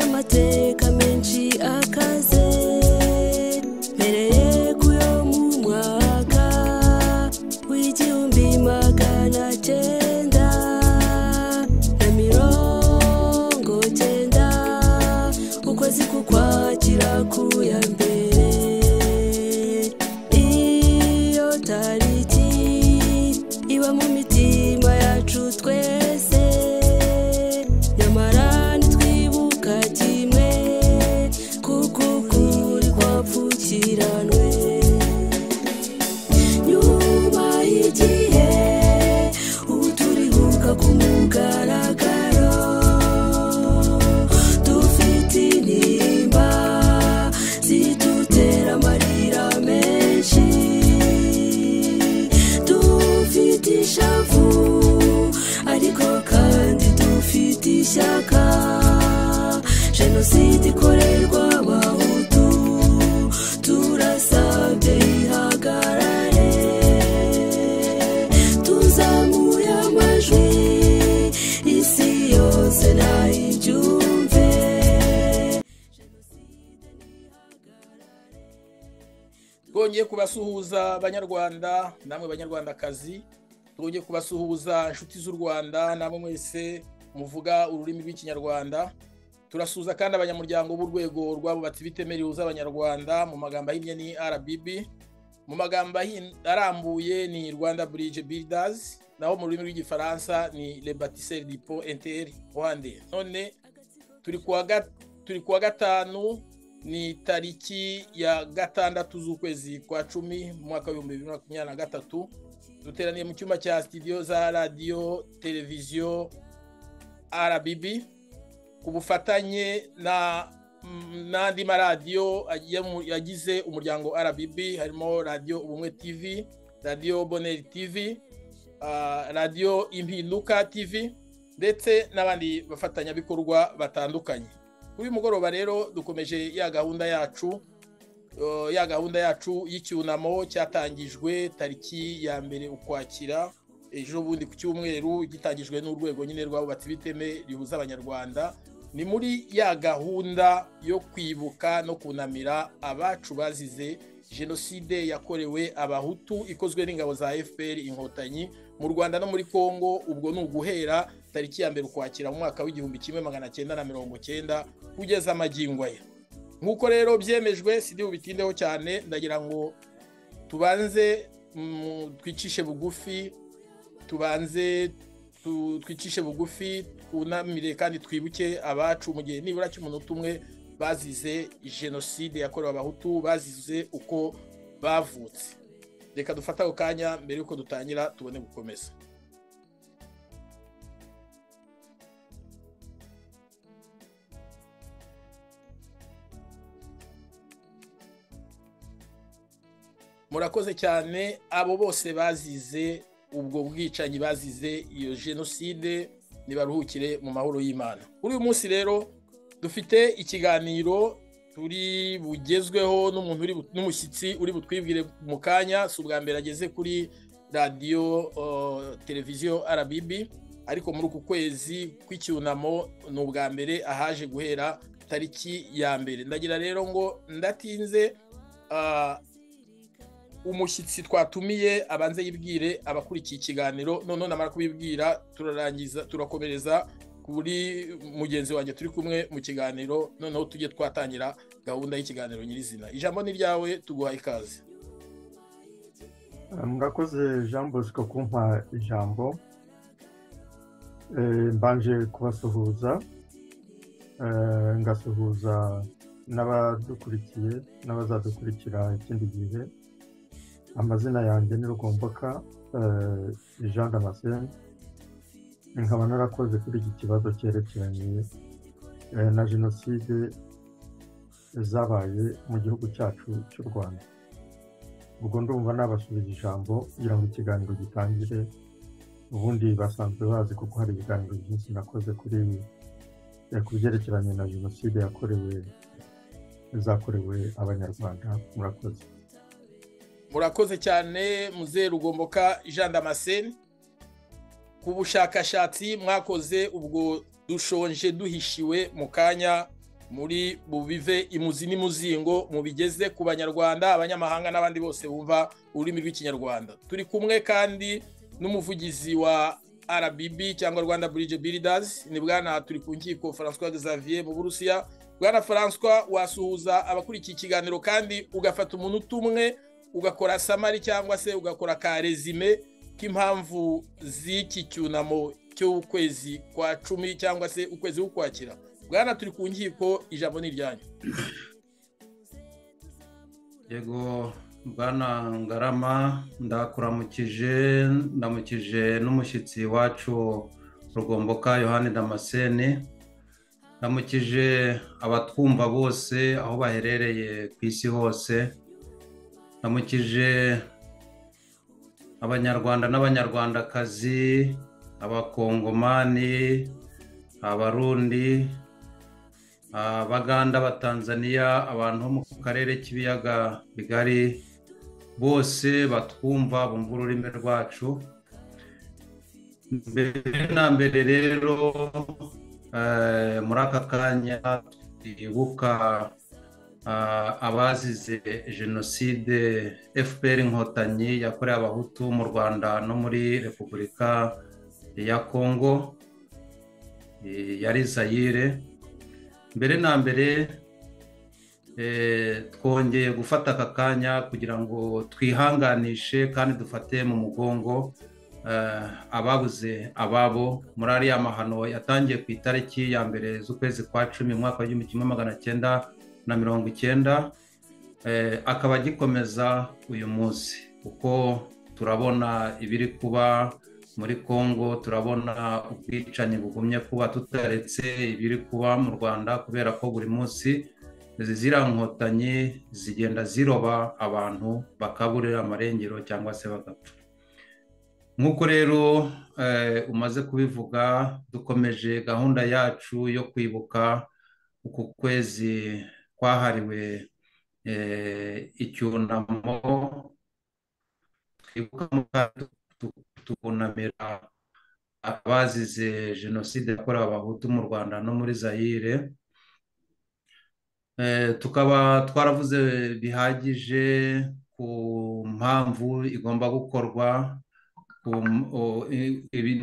amateka menshi akaze mpereye ku yo mu mwaka w'igihumbi magana cyenda na mirongo cyenda ukwezi kukwakira ku ya mbere iyo tariki iba mu mitima yacu twese nyamara ntitwibuka kimwe kuko ukuri kwapfukiranwe nyuma y'igihe ubu turibuka ku mugaragaro dufite intimba zidutera amarira menshi dufite ishavu ariko kandi dufite ishyaka jenoside ikorerwa abahutu turasabye ihagarare tuzamuye amajwi isi yose nayibyumve twongeye kubasuhuza banyarwanda namwe banyarwandakazi twongeye kubasuhuza inshuti z'u rwanda namwe mwese muvuga ururimi rw'ikinyarwanda turasuhuza kandi abanyamuryango b'urwego rw'abubatsi bitemerewe z'abanyarwanda mu magambo ahinnye ni rbb mu magambo ahin- arambuye ni rwanda bridge builders naho mu rurimi rw'igifaransa ni le bâtisseur du pont inter rwanda none turi ku wa ga- turi ku wa gatanu ni tariki ya gatandatu z'ukwezi kwa cumi mu mwaka w'ibihumbi bibiri na makumyabiri na gatatu duteraniye mu cyumba cya sitidiyo za radiyo televiziyo rbb ku bufatanye na mm, n'andi maradiyo agiye mu- yagize umuryango rbb harimo radiyo ubumwe tv radiyo boneri tv ah, radiyo impinduka tv ndetse n'abandi bafatanyabikorwa batandukanye kuri uyu mugoroba rero dukomeje ya gahunda yacu eh, ya gahunda yacu y'icyunamo cyatangijwe tariki ya mbere ukwakira ejo bundi ku cyumweru gitangijwe n'urwego nyine rw'abubatsi b'iteme rihuza abanyarwanda ni muri ya gahunda yo kwibuka no kunamira abacu bazize jenoside yakorewe abahutu ikozwe n'ingabo za fpr inkotanyi mu rwanda no muri congo ubwo ni uguhera tariki ya mbere ukwakira mu mwaka w'igihumbi kimwe magana cyenda na mirongo cyenda kugeza amagingo aya nk'uko rero byemejwe sidi bubitindeho cyane ndagira ngo tubanze mm, twicishe bugufi tubanze tu- twicishe bugufi twunamire kandi twibuke abacu mu gihe nibura cy'umunota umwe bazize jenoside yakorewe abahutu bazize uko bavutse reka dufate ako kanya mbere y'uko dutangira tubone gukomeza murakoze cyane abo bose bazize ubwo bwicanyi bazize iyo jenoside nibaruhukire mu mahoro y'imana kuri uyu munsi rero dufite ikiganiro turi bugezweho n'umuntu uri bu- n'umushyitsi uri butwibwire mu kanya si ubwa mbere ageze kuri radiyo eh, televiziyo rbb ariko muri uku kwezi kw'icyunamo ni ubwa mbere ahaje guhera tariki ya mbere ndagira rero ngo ndatinze ah, umushyitsi twatumiye abanze yibwire abakurikiye ikiganiro noneho namara kubibwira turarangiza turakomereza kuri mugenzi wanjye turi kumwe mu kiganiro noneho tujye twatangira gahunda y'ikiganiro nyirizina ijambo ni ryawe tuguha ikaze murakoze jean bosco kumpa ijambo Eh, mbanje kubasuhuza Eh, ngasuhuza n'abadukurikiye n'abazadukurikira ikindi gihe amazina yanjye ni rugomboka eh, jean damascene nkaba narakoze kuri iki kibazo cyerekeranye eh, na jenoside zabaye mu gihugu cyacu cy'u rwanda ubwo ndumva nabasubiza ijambo kugira ngo ikiganiro gitangire ubundi basanzwe bazi kuko hari ibiganiro byinshi nakoze kuri eh, ku byerekeranye na jenoside yakorewe zakorewe abanyarwanda murakoze murakoze cyane muzehe rugomboka jean damascene ku bushakashatsi mwakoze ubwo dushonje duhishiwe mu kanya muri bubive imuzi n'imuzingo mubigeze ku banyarwanda abanyamahanga n'abandi bose bumva ururimi rw'ikinyarwanda turi kumwe kandi n'umuvugizi wa rbb cyangwa rwanda burije biridazi ni bwana turi ku nkiko francois xavier mu burusiya bwana francois wasuhuza abakurikiye ikiganiro kandi ugafata umuntu utumwe ugakora samari cyangwa se ugakora ka rezime k'impamvu z'iki cyunamo cy'ukwezi kwa cumi cyangwa se ukwezi k'ukwakira bwana turi ku nkiko ijambo ni iryanyu yego bwana ngarama ndakuramukije ndamukije n'umushyitsi wacu rugomboka yohani damascene ndamukije abatwumva bose aho baherereye ku isi hose ndamukije abanyarwanda n'abanyarwandakazi abakongomani abarundi abaganda abatanzaniya abantu bo mu karere k'ibiyaga bigari bose batwumva bumva ururimi rwacu mbere na mbere rero muri aka kanya twibuka abazize jenoside fpr inkotanyi yakorewe abahutu mu rwanda no muri repubulika ya kongo yari zayire mbere na mbere twongeye gufata aka kanya kugira ngo twihanganishe kandi dufate mu mugongo ababuze ababo muri ariya mahano yatangiye ku itariki ya mbere z'ukwezi kwa cumi mwaka w'igihumbi kimwe magana cyenda na mirongo icyenda akaba agikomeza uyu munsi kuko turabona ibiri kuba muri congo turabona ubwicanyi bugumye kuba tutaretse ibiri kuba mu rwanda kubera ko buri munsi ziriya nkotanyi zigenda ziroba abantu bakaburira amarengero cyangwa se bagapfa nk'uko rero umaze kubivuga dukomeje gahunda yacu yo kwibuka uku kwezi kwahariwe icyunamo twibuka tukunamira abazize jenoside yakorewe abahutu mu rwanda no muri zayire tukaba twaravuze bihagije ku mpamvu igomba gukorwa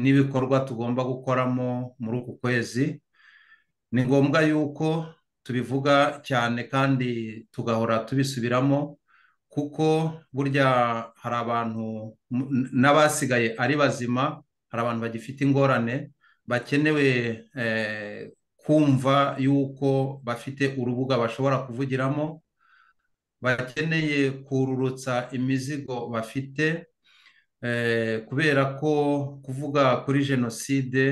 n'ibikorwa tugomba gukoramo muri uku kwezi ni ngombwa yuko tubivuga cyane kandi tugahora tubisubiramo kuko burya hari abantu n'abasigaye ari bazima hari abantu bagifite ingorane bakenewe kumva yuko bafite urubuga bashobora kuvugiramo bakeneye kururutsa imizigo bafite kubera ko kuvuga kuri jenoside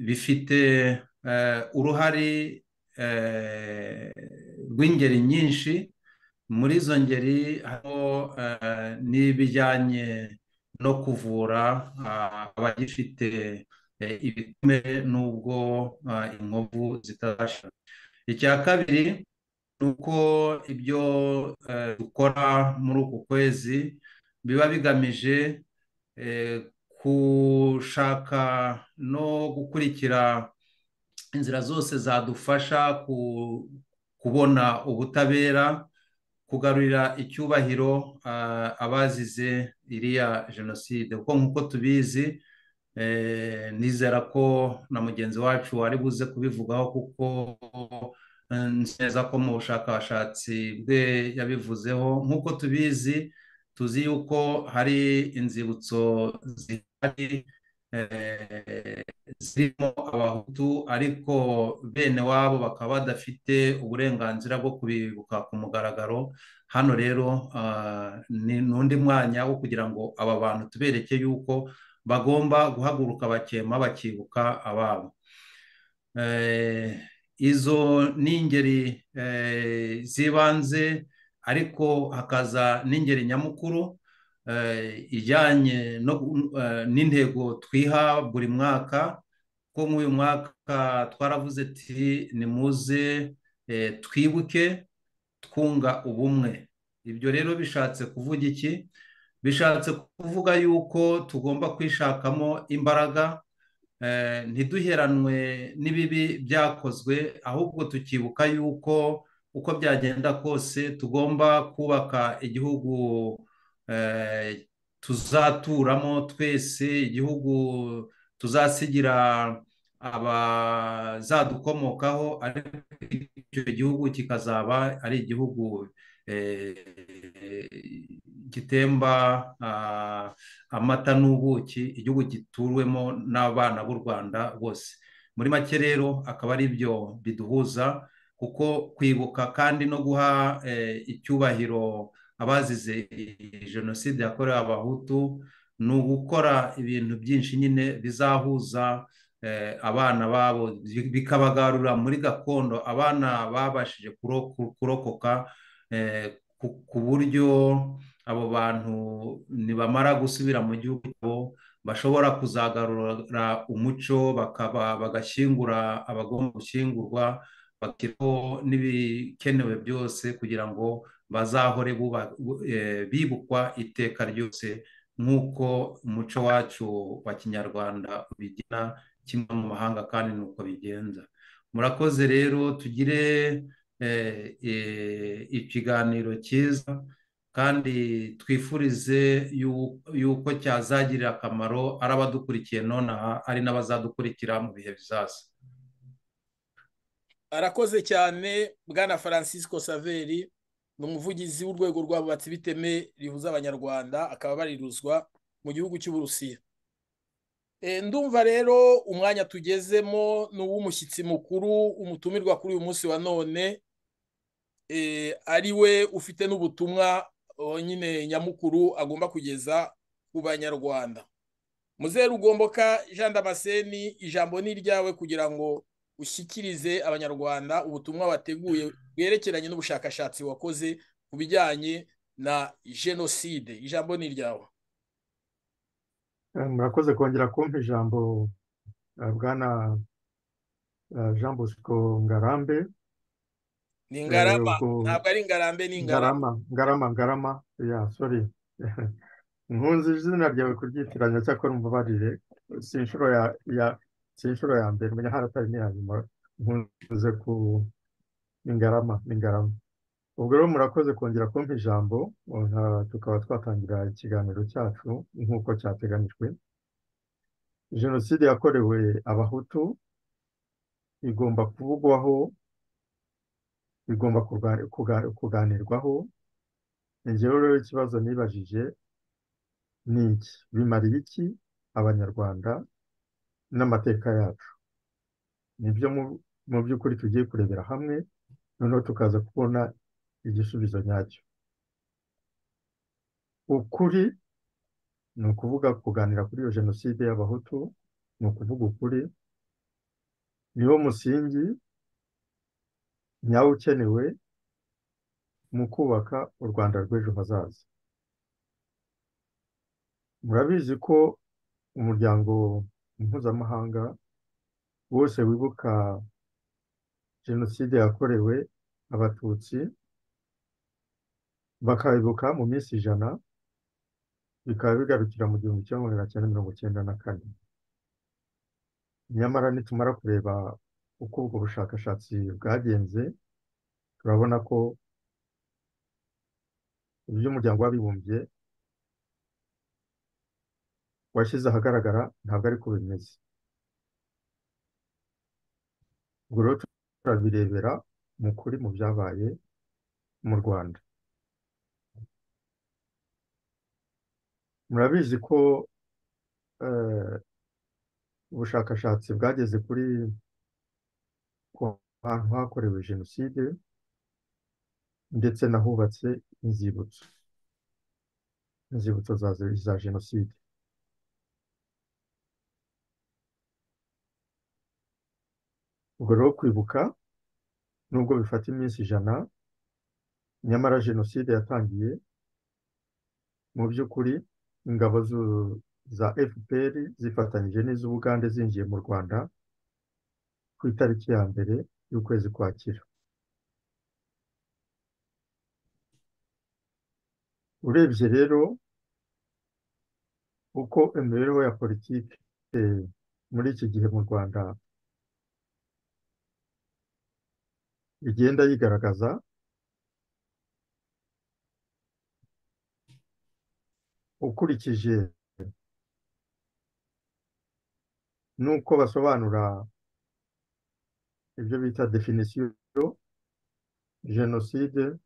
bifite uruhare rw'ingeri nyinshi muri izo ngeri harimo n'ibijyanye no kuvura abagifite ibikomere n'ubwo inkovu zitarasha icya kabiri ni uko ibyo dukora muri uku kwezi biba bigamije gushaka no gukurikira inzira zose zadufasha kubona ubutabera kugarurira icyubahiro abazize iriya jenoside kuko nk'uko tubizi nizera ko na mugenzi wacu ari buze kubivugaho kuko neza ko mu bushakashatsi bwe yabivuzeho nk'uko tubizi tuzi yuko hari inzibutso zihari zirimo abahutu ariko bene wabo bakaba badafite uburenganzira bwo kubibuka ku mugaragaro hano rero ni undi mwanya wo kugira ngo aba bantu tubereke yuko bagomba guhaguruka bakema bakibuka ababo izo ni ingeri z'ibanze ariko hakaza n'ingeri nyamukuru ijyanye n'intego twiha buri mwaka ko nk'uyu mwaka twaravuze ati ni muze twibuke twunga ubumwe ibyo rero bishatse kuvuga iki bishatse kuvuga yuko tugomba kwishakamo imbaraga eh, ntiduheranwe n'ibibi byakozwe ahubwo tukibuka yuko uko byagenda kose tugomba kubaka igihugu eh, tuzaturamo twese igihugu tuzasigira abazadukomokaho ariko icyo gihugu kikazaba ari igihugu gitemba amata n'ubuki igihugu gituwemo n'abana b'u rwanda bose muri make rero akaba ari byo biduhuza kuko kwibuka kandi no guha icyubahiro abazize jenoside yakorewe abahutu ni ugukora ibintu byinshi nyine bizahuza abana babo bikabagarura muri gakondo abana babashije kurokoka ku buryo abo bantu nibamara gusubira mu gihugu bashobora kuzagarura umuco bakaba bagashyingura abagomba gushyingurwa bakiriho n'ibikenewe byose kugira ngo bazahore bibukwa iteka ryose nk'uko umuco wacu wa kinyarwanda ubigena kimwe mu mahanga kandi ni uko bigenza murakoze rero tugire ikiganiro cyiza kandi twifurize yuko cyazagirira akamaro ari abadukurikiye nonaha ari n'abazadukurikira mu bihe bizaza arakoze cyane bwana francisco saveri ni umuvugizi w'urwego rw'abubatsi biteme rihuza abanyarwanda akaba bariruzwa mu gihugu cy'uburusiya ndumva rero umwanya tugezemo ni uw'umushyitsi mukuru umutumirwa kuri uyu munsi wa none ari we ufite n'ubutumwa nyine nyamukuru agomba kugeza ku banyarwanda muzeru ugomboka jean damascene ijambo ni iryawe kugira ngo ushyikirize abanyarwanda ubutumwa wateguye bwerekeranye n'ubushakashatsi wakoze ku bijyanye na jenoside ijambo ni iryawe murakoze kongera kumpa ijambo bwana jean bosco ngarambe ni ngarama ntabwo ari ngarambe ni ngarama ngarama ngarama ya sori nkunzi izina ryawe kuryitiranya cyakora umbabarire si inshuro ya si inshuro ya mbere menya haratari n'iya nyuma nkunze ku ingarama ingarama ubwo rero murakoze kongera kumpa ijambo tukaba twatangira ikiganiro cyacu nk'uko cyateganyijwe jenoside yakorewe abahutu igomba kuvugwaho igomba kuganirwaho ingewe rero ikibazo nibajije ni iki bimariye iki abanyarwanda n'amateka yacu nibyo mu by'ukuri tugiye kurebera hamwe noneho tukaza kubona igisubizo nyacyo ukuri ni ukuvuga kuganira kuri iyo jenoside y'abahutu ni ukuvuga ukuri niwo musingi nyawo ukenewe mu kubaka u rwanda rw'ejo hazaza murabizi ko umuryango mpuzamahanga wose wibuka jenoside yakorewe abatutsi bakabibuka mu minsi ijana bikaba bigarukira mu gihumbi kimwe magana cyenda mirongo icyenda na kane nyamara nitumara kureba uko ubwo bushakashatsi bwagenze turabona ko iby'umuryango w'abibumbye washyize ahagaragara ntabwo ari ko bimeze ubwo rero turabirebera mu kuri mu byabaye mu rwanda murabizi ko ubushakashatsi bwageze kuri ku hantu hakorewe jenoside ndetse n'ahubatse inzibutso inzibutso za jenoside ubwo rero kwibuka nubwo bifata iminsi ijana nyamara jenoside yatangiye mu by'ukuri ingabo za fpr zifatanyije n'iz'ubugande zinjiye mu rwanda ku itariki ya mbere y'ukwezi kwakira urebye rero uko imibereho ya politiki muri iki gihe mu rwanda igenda yigaragaza ukurikije n'uko basobanura ibyo bita definisiyo jenoside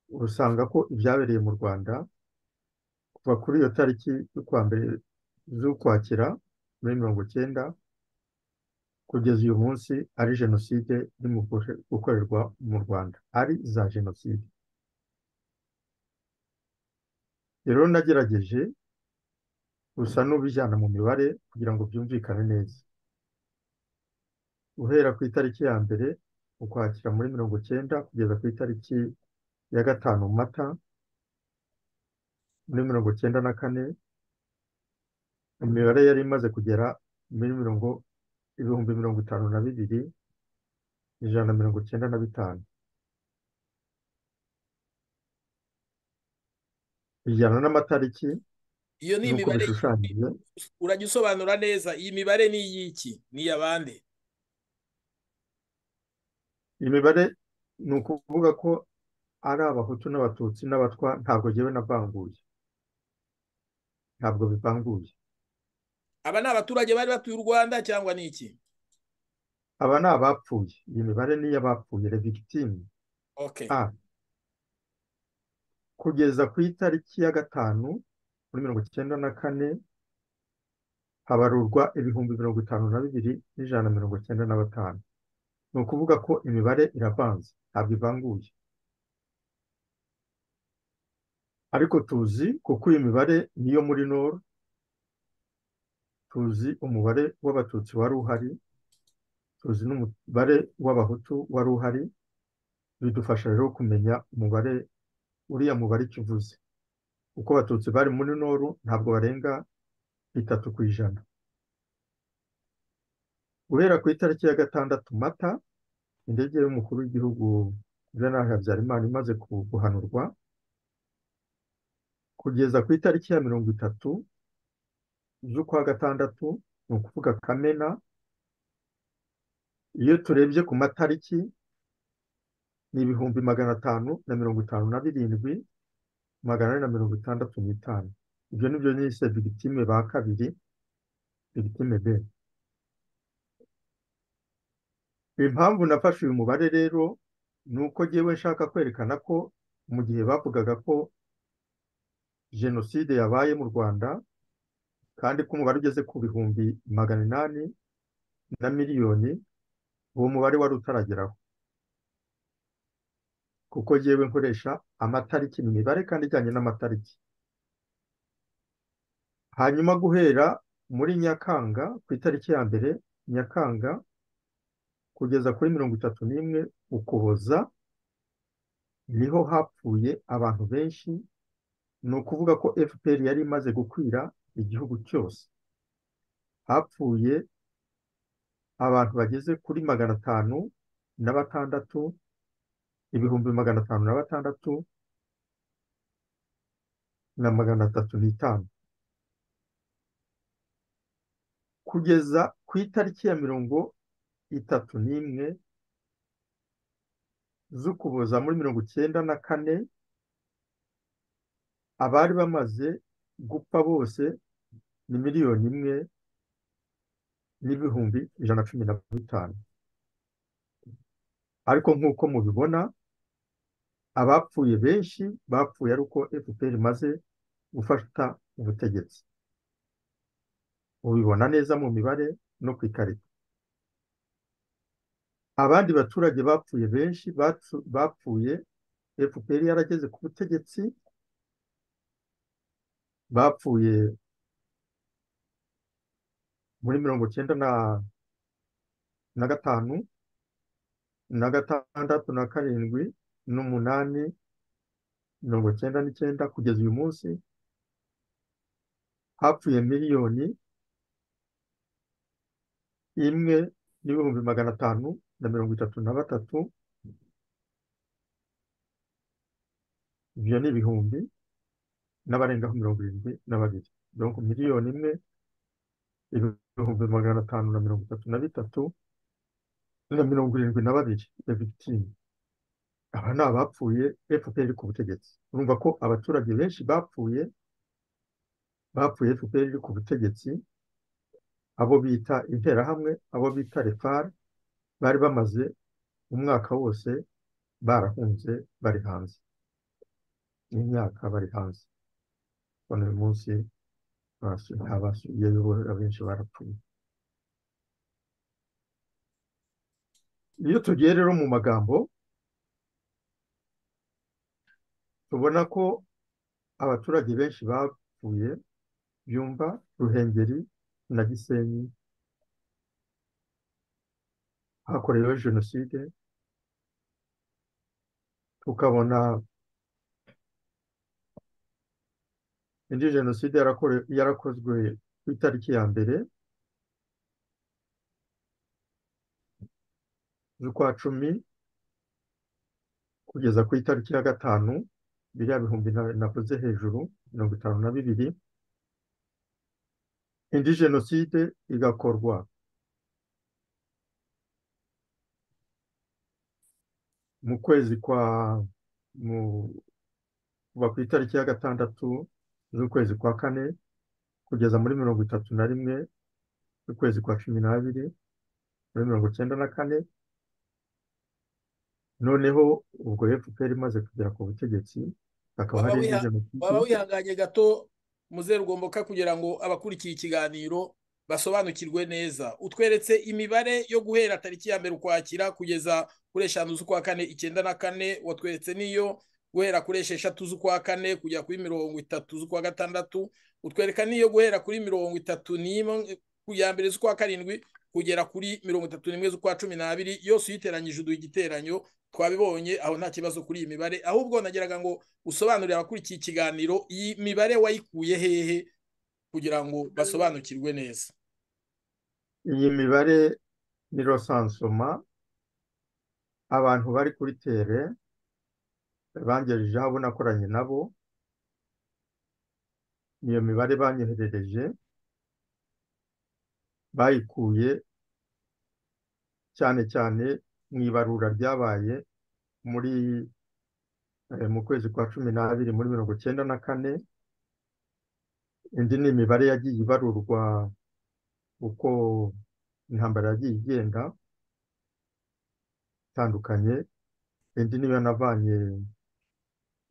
usanga ko ibyabereye mu rwanda kuva kuri iyo tariki y'ukwa mbere z'ukwakira muri mirongo icyenda kugeza uyu munsi ari jenoside irimo gukorerwa mu rwanda ari za jenoside rero nagerageje gusa n'ubijyana mu mibare kugira ngo byumvikane neza guhera ku itariki ya mbere ukwakira muri mirongo icyenda kugeza ku itariki ya gatanu mata muri mirongo icyenda na kane imibare yari imaze kugera muri mirongo ibihumbi mirongo itanu na bibiri ijana na mirongo icyenda na bitanu bijyana n'amatariki iyo ni n'uko imibare bishushanyije urajya usobanura neza iyi mibare ni iy'iki ni iy'abande imibare ni ukuvuga ko ari abahutu n'abatutsi n'abatwa ntabwo yewe navanguye ntabwo bivanguye aba ni abaturage bari batuye u rwanda cyangwa ni iki aba ni abapfuye iyi mibare ni iy'abapfuye revigitime okay a kugeza ku itariki ya gatanu muri mirongo icyenda na kane habarurwa ibihumbi mirongo itanu na bibiri n'ijana na mirongo icyenda na batanu ni ukuvuga ko imibare iravanze ntabwo ivanguye ariko tuzi kuko iyo mibare niyo muri nor tuzi umubare w'abatutsi wari uhari tuzi n'umubare w'abahutu wari uhari bidufasha rero kumenya umubare uriya mubare icyo uvuze uko abatutsi bari muri noru ntabwo barenga bitatu ku ijana guhera ku itariki ya gatandatu mata indege y'umukuru w'igihugu Juvenal Habyarimana imaze ku- guhanurwa kugeza ku itariki ya mirongo itatu z'ukwa gatandatu ni ukuvuga kamena iyo turebye ku matariki ni ibihumbi magana atanu na mirongo itanu na birindwi magana ane na mirongo itandatu n'itanu ibyo nibyo nise bigitime ba kabiri bigitime be impamvu nafashe uyu mubare rero ni uko ngewe nshaka kwerekana ko mu gihe bavugaga ko jenoside yabaye mu rwanda kandi ko umubare ugeze ku bihumbi magana inani na miliyoni uwo mubare wari utarageraho kuko yewe nkoresha amatariki ni imibare kandi ijyanye n'amatariki hanyuma guhera muri nyakanga ku itariki ya mbere nyakanga kugeza kuri mirongo itatu n'imwe ukuboza niho hapfuye abantu benshi ni ukuvuga ko fpr yari imaze gukwira igihugu cyose hapfuye abantu bageze kuri magana atanu na batandatu ibihumbi magana atanu na batandatu na magana atatu n'itanu kugeza ku itariki ya mirongo itatu n'imwe z'ukuboza muri mirongo icyenda na kane abari bamaze gupfa bose ni miliyoni imwe n'ibihumbi ijana na cumi na bitanu ariko nk'uko mubibona abapfuye benshi bapfuye ari uko fpr imaze gufata ubutegetsi ubibona neza mu mibare no ku ikarita abandi baturage bapfuye benshi batsu- bapfuye fpr yarageze ku butegetsi bapfuye muri mirongo icyenda na na gatanu na gatandatu na karindwi n'umunani mirongo icyenda n'icyenda kugeza uyu munsi hapfuye miliyoni imwe n'ibihumbi magana atanu na mirongo itatu na batatu ibyo ni ibihumbi n'abarengaho mirongo irindwi na babiri mirongo miliyoni imwe ibihumbi magana atanu na mirongo itatu na bitatu na mirongo irindwi na babiri ya victime aba ni abapfuye fpr iri ku butegetsi urumva ko abaturage benshi bapfuye bapfuye fpr iri ku butegetsi abo bita interahamwe abo bita refar bari bamaze umwaka wose barahunze bari hanze n'imyaka bari hanze ubona uyu munsi abasubiyeyo abenshi barapfuye iyo tugiye rero mu magambo tubona ko abaturage benshi bapfuye byumba ruhengeri na gisenyi hakoreweho jenoside tukabona indi jenoside yarakozwe ku itariki ya mbere z'ukwa cumi kugeza ku itariki ya gatanu biriya bihumbi navuze hejuru mirongo itanu na bibiri indi jenoside igakorwa mu kwezi kwa kuva ku itariki ya gatandatu z'ukwezi kwa kane kugeza muri mirongo itatu na rimwe z'ukwezi kwa cumi n'abiri muri mirongo icyenda na kane noneho ubwo fpr imaze kugera ku butegetsi hakaba hari indi jenoside waba wihanganye gato muzeru ugomboka kugira ngo abakurikiye ikiganiro basobanukirwe neza utweretse imibare yo guhera tariki ya mbere ukwakira kugeza kuri eshanu z'ukwa kane icyenda na kane watweretse n'iyo guhera kuri esheshatu z'ukwa kane kujya kuri mirongo itatu z'ukwa gatandatu utwereka n'iyo guhera kuri mirongo itatu n'imwe ya mbere z'ukwa karindwi kugera kuri mirongo itatu n'imwe z'ukwa cumi n'abiri yose uyiteranyije uduha igiteranyo twabibonye aho nta kibazo kuri iyi mibare ahubwo nageraga ngo usobanurire abakurikiye ikiganiro iyi mibare wayikuye hehe kugira ngo basobanukirwe neza iyi mibare ni rosansoma abantu bari kuri tere bangejeje aho nakoranye nabo niyo mibare banyoherereje bayikuye cyane cyane mu ibarura ryabaye muri mu kwezi kwa cumi n'abiri muri mirongo icyenda na kane indi ni imibare yagiye ibarurwa uko intambara yagiye igenda itandukanye indi niyo navanye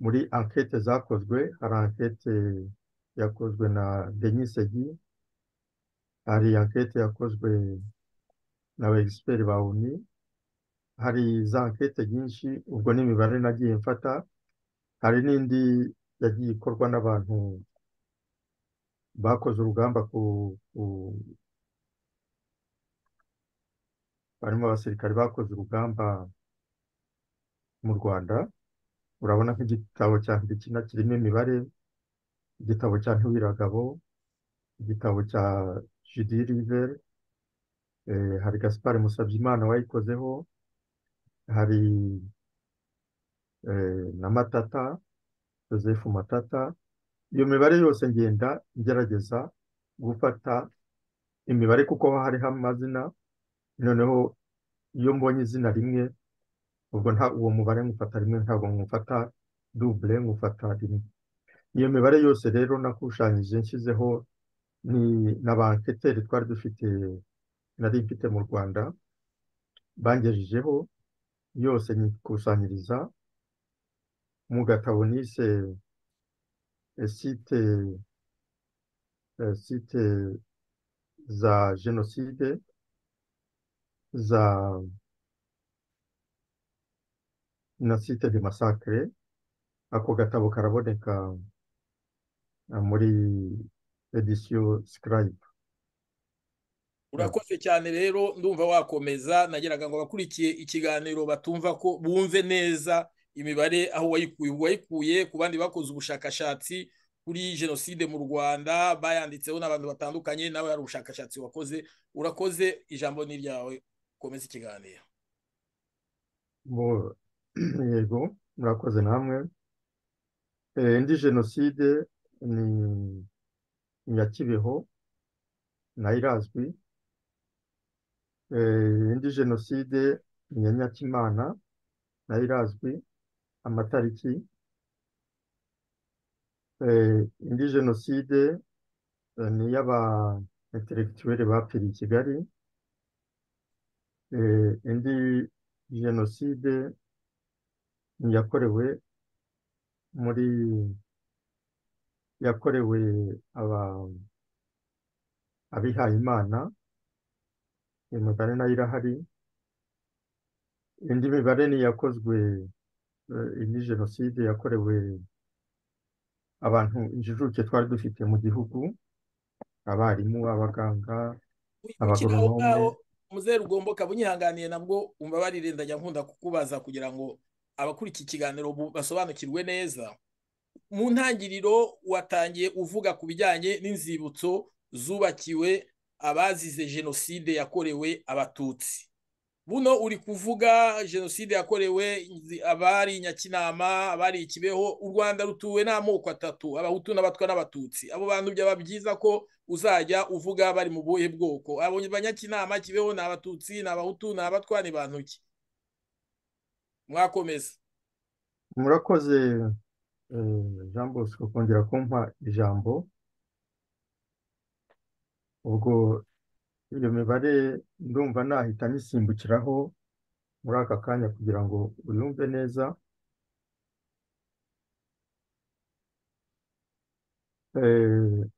muri ankete zakozwe hari ankete yakozwe na denisegi hari ankete yakozwe na egisiperi ba uni hari za ankete nyinshi ubwo n'imibare nagiye mfata hari n'indi yagiye ikorwa n'abantu bakoze urugamba ku barimo abasirikare bakoze urugamba mu rwanda urabona nk'igitabo cya mbikina kirimo imibare igitabo cya ntiwiragabo igitabo cya judi riveri hari gaspari musabyimana wayikozeho hari na matata joseph matata iyo mibare yose ngenda ngerageza gufata imibare kuko hariho amazina noneho iyo mbonye izina rimwe ubwo nta uwo mubare nkufata rimwe ntabwo nkufata dubure nkufata rimwe iyo mibare yose rero nakushanije nshyizeho ni na ba anketeri twari dufite nari mfite mu rwanda bangejejeho yose nyikusanyiriza mu gatabo nise site site za jenoside za na site de masakire ako gatabo karaboneka muri edisiyo sikarayibu urakoze cyane rero ndumva wakomeza nageraga ngo abakurikiye ikiganiro batumva ko bumve neza imibare aho wayikuye wayikuye ku bandi bakoze ubushakashatsi kuri jenoside mu rwanda bayanditseho n'abantu batandukanye nawe hari ubushakashatsi wakoze urakoze ijambo ni iryawe ukomeze ikiganiro yego murakoze namwe indi jenoside ni iya kibeho nayo irazwi Eh, indi jenoside nyanyatimana nayo irazwi amatariki Eh, indi jenoside eh, ni iy'aba intellectuel bapfiriye i kigali Eh, indi jenoside ni iyakorewe muri yakorewe aba abihaye imana iyo mibare nayo irahari indi mibare ni iyakozwe eh, indi jenoside yakorewe abantu injijuke twari dufite mu gihugu abarimu abaganga ukina aho Abagoronome. ngaho muzeru ugomboka bunyihanganiye nabwo umva barirendanya nkunda kukubaza kugira ngo abakuri iki kiganiro bu- basobanukirwe neza mu ntangiriro watangiye uvuga ku bijyanye n'inzibutso zubakiwe abazize jenoside yakorewe abatutsi buno uri kuvuga jenoside yakorewe inzi- abari nyakinama abari ikibeho u rwanda rutuwe n'amoko atatu abahutu n'abatwa n'abatutsi abo bantu byaba byiza ko uzajya uvuga bari mu buhe bwoko abo banyakinama kibeho ni abatutsi ni abahutu ni abatwa ni bantu ki mwakomeza murakoze eh, jean bosco kongera kumpa ijambo ubwo iyo mibare ndumva nahita nyisimbukiraho muri aka kanya kugira ngo uyumve neza Eh,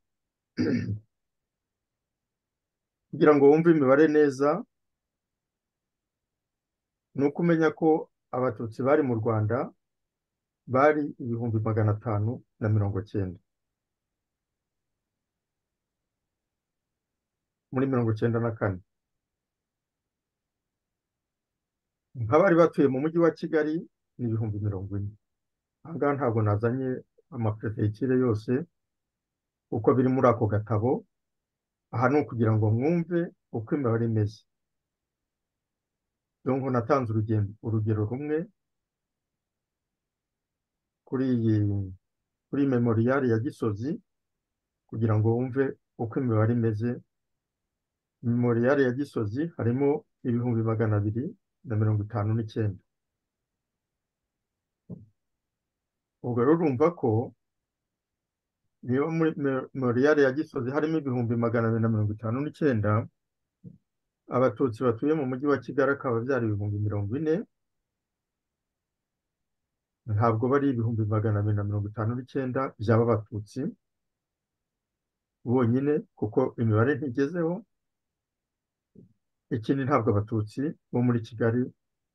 kugira ngo wumve imibare neza ni uko umenya ko abatutsi bari mu rwanda bari ibihumbi magana atanu na mirongo cyenda muri mirongo cyenda na kane nk'abari batuye mu mujyi wa kigali ni ibihumbi mirongo ine aha ngaha ntabwo nazanye amaperetekire yose uko biri muri ako gatabo aha ni ukugira ngo mwumve uko imibare imeze dore ngo natanze urugendo urugero rumwe kuri iyi kuri memoriyari ya gisozi kugira ngo wumve uko imibare imeze memoriyari ya gisozi harimo ibihumbi magana abiri na mirongo itanu n'icyenda ubwo rero urumva ko niba muri memoriyari ya gisozi harimo ibihumbi magana abiri na mirongo itanu n'icyenda abatutsi batuye mu mujyi wa kigali akaba byari ibihumbi mirongo ine ntabwo bari ibihumbi magana abiri na mirongo itanu n'icyenda byaba abatutsi bonyine kuko imibare ntigezeho ikindi ntabwo abatutsi bo muri kigali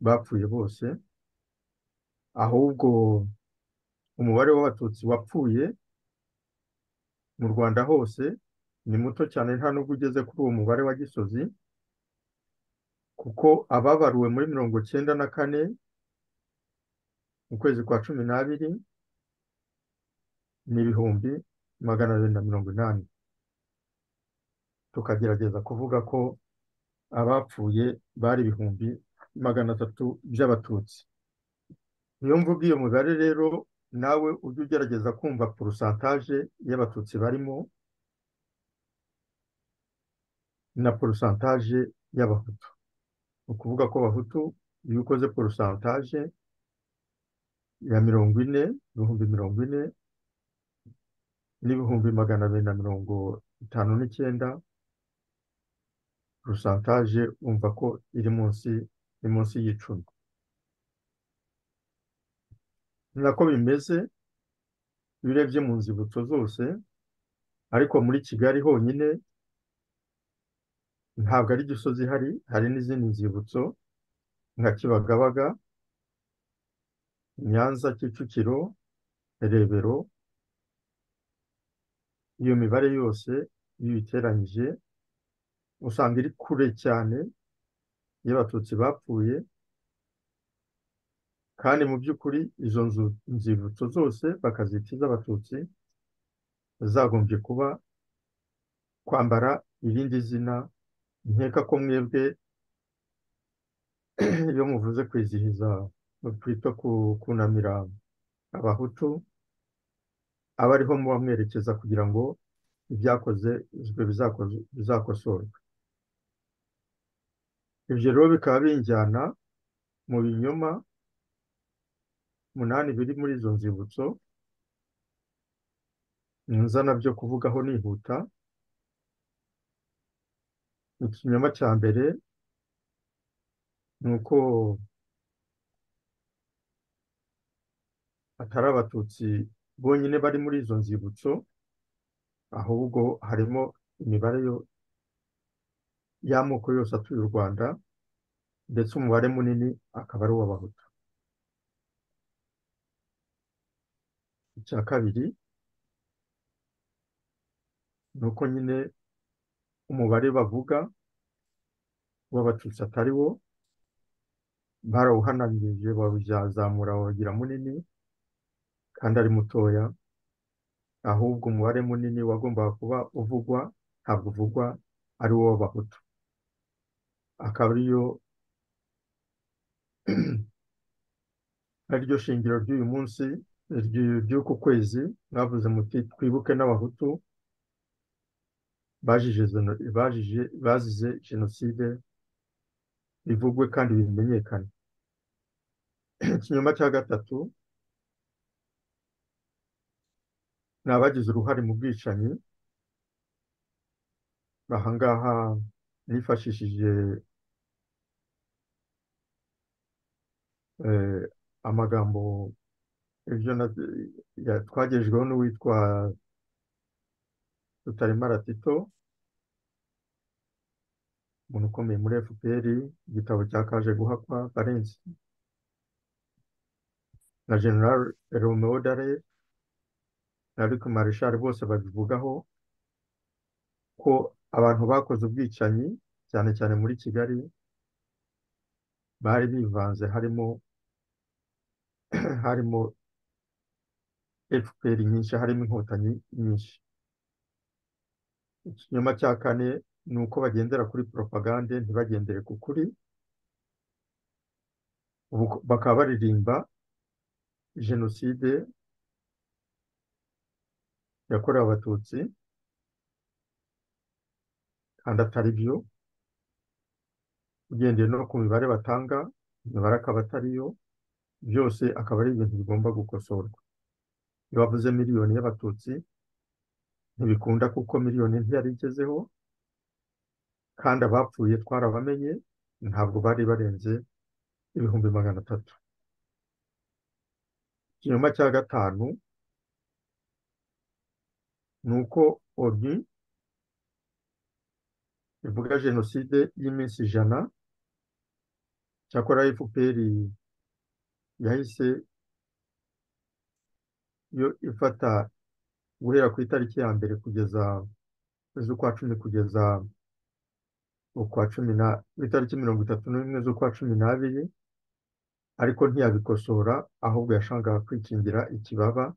bapfuye bose ahubwo umubare w'abatutsi wapfuye mu rwanda hose ni muto cyane nta nubwo ugeze kuri uwo mubare wa gisozi kuko ababaruwe muri mirongo cyenda na kane mu kwezi kwa cumi n'abiri ni ibihumbi magana abiri na mirongo inani tukagerageza kuvuga ko abapfuye bari ibihumbi magana atatu by'abatutsi niyo mvuga iyo mibare rero nawe ujye ugerageza kumva porosantaje y'abatutsi barimo na porosantaje y'abahutu ni ukuvuga ko abahutu iyo ukoze porosantaje ya mirongo ine ibihumbi mirongo ine n'ibihumbi magana abiri na mirongo itanu n'icyenda porosantaje wumva ko iri munsi iri munsi y'icumi ni nako bimeze iyo urebye mu nzibutso zose ariko muri kigali honyine ntabwo ari gisozi ihari hari n'izindi nzibutso nka kibagabaga nyanza kicukiro rebero iyo mibare yose iyo uyiteranyije usanga iri kure cyane y'abatutsi bapfuye kandi mu by'ukuri izo nzu nzibutso zose bakazita iz'abatutsi zagombye kuba kwambara irindi zina nkeka ko mwebwe iyo muvuze kwizihiza twita ku- kunamira abahutu aba ariho muba mwerekeza kugira ngo ibyakoze bizakosorwa ibyo rero bikaba binjyana mu binyoma umunani biri muri izo nzibutso nzana byo kuvugaho nihuta ikinyoma cya mbere ni uko atari abatutsi bonyine bari muri izo nzibutso ahubwo harimo imibare y'amoko yose atuye u rwanda ndetse umubare munini akaba ari uw'abahutu icya kabiri ni uko nyine umubare bavuga w'abatutsi atari wo barawuhananirije bawuzamura bawagira munini kandi ari mutoya ahubwo umubare munini wagombaga kuba uvugwa ntabwo uvugwa ari wo w'abahutu akaba ariyo ariryo shingiro ry'uyu munsi ry'uku kwezi mwavuze muti twibuke n'abahutu bazize jenoside bivugwe kandi bimenyekane ikinyoma cya gatatu ni abagize uruhare mu bwicanyi ahangaha nifashishije amagambo twagejweho n'uwitwa tutaremara tito umuntu ukomeye muri fpr igitabo cya kaje guhakwa valensi na general romeo dare na Luc marishari bose babivugaho ko abantu bakoze ubwicanyi cyane cyane muri kigali bari bivanze harimo harimo fpr nyinshi harimo inkotanyi nyinshi ikinyoma cya kane ni uko bagendera kuri poropagande ntibagendere ku kuri bakaba baririmba jenoside yakorewe abatutsi kandi atari byo ugendeye no ku mibare batanga imibare akaba atariyo byose akaba ari ibintu bigomba gukosorwa iyo bavuze miliyoni y'abatutsi ntibikunda kuko miliyoni ntiyarigezeho kandi abapfuye twarabamenye ntabwo bari barenze ibihumbi magana atatu ikinyoma cya gatanu ni uko oni ivuga jenoside y'iminsi ijana cyakora fpr yahise yo ifata guhera ku itariki ya mbere kugeza z'ukwa cumi kugeza ukwa cumi na itariki mirongo itatu n'imwe z'ukwa cumi n'abiri ariko ntiyabikosora ahubwo yashangaga kwikingira ikibaba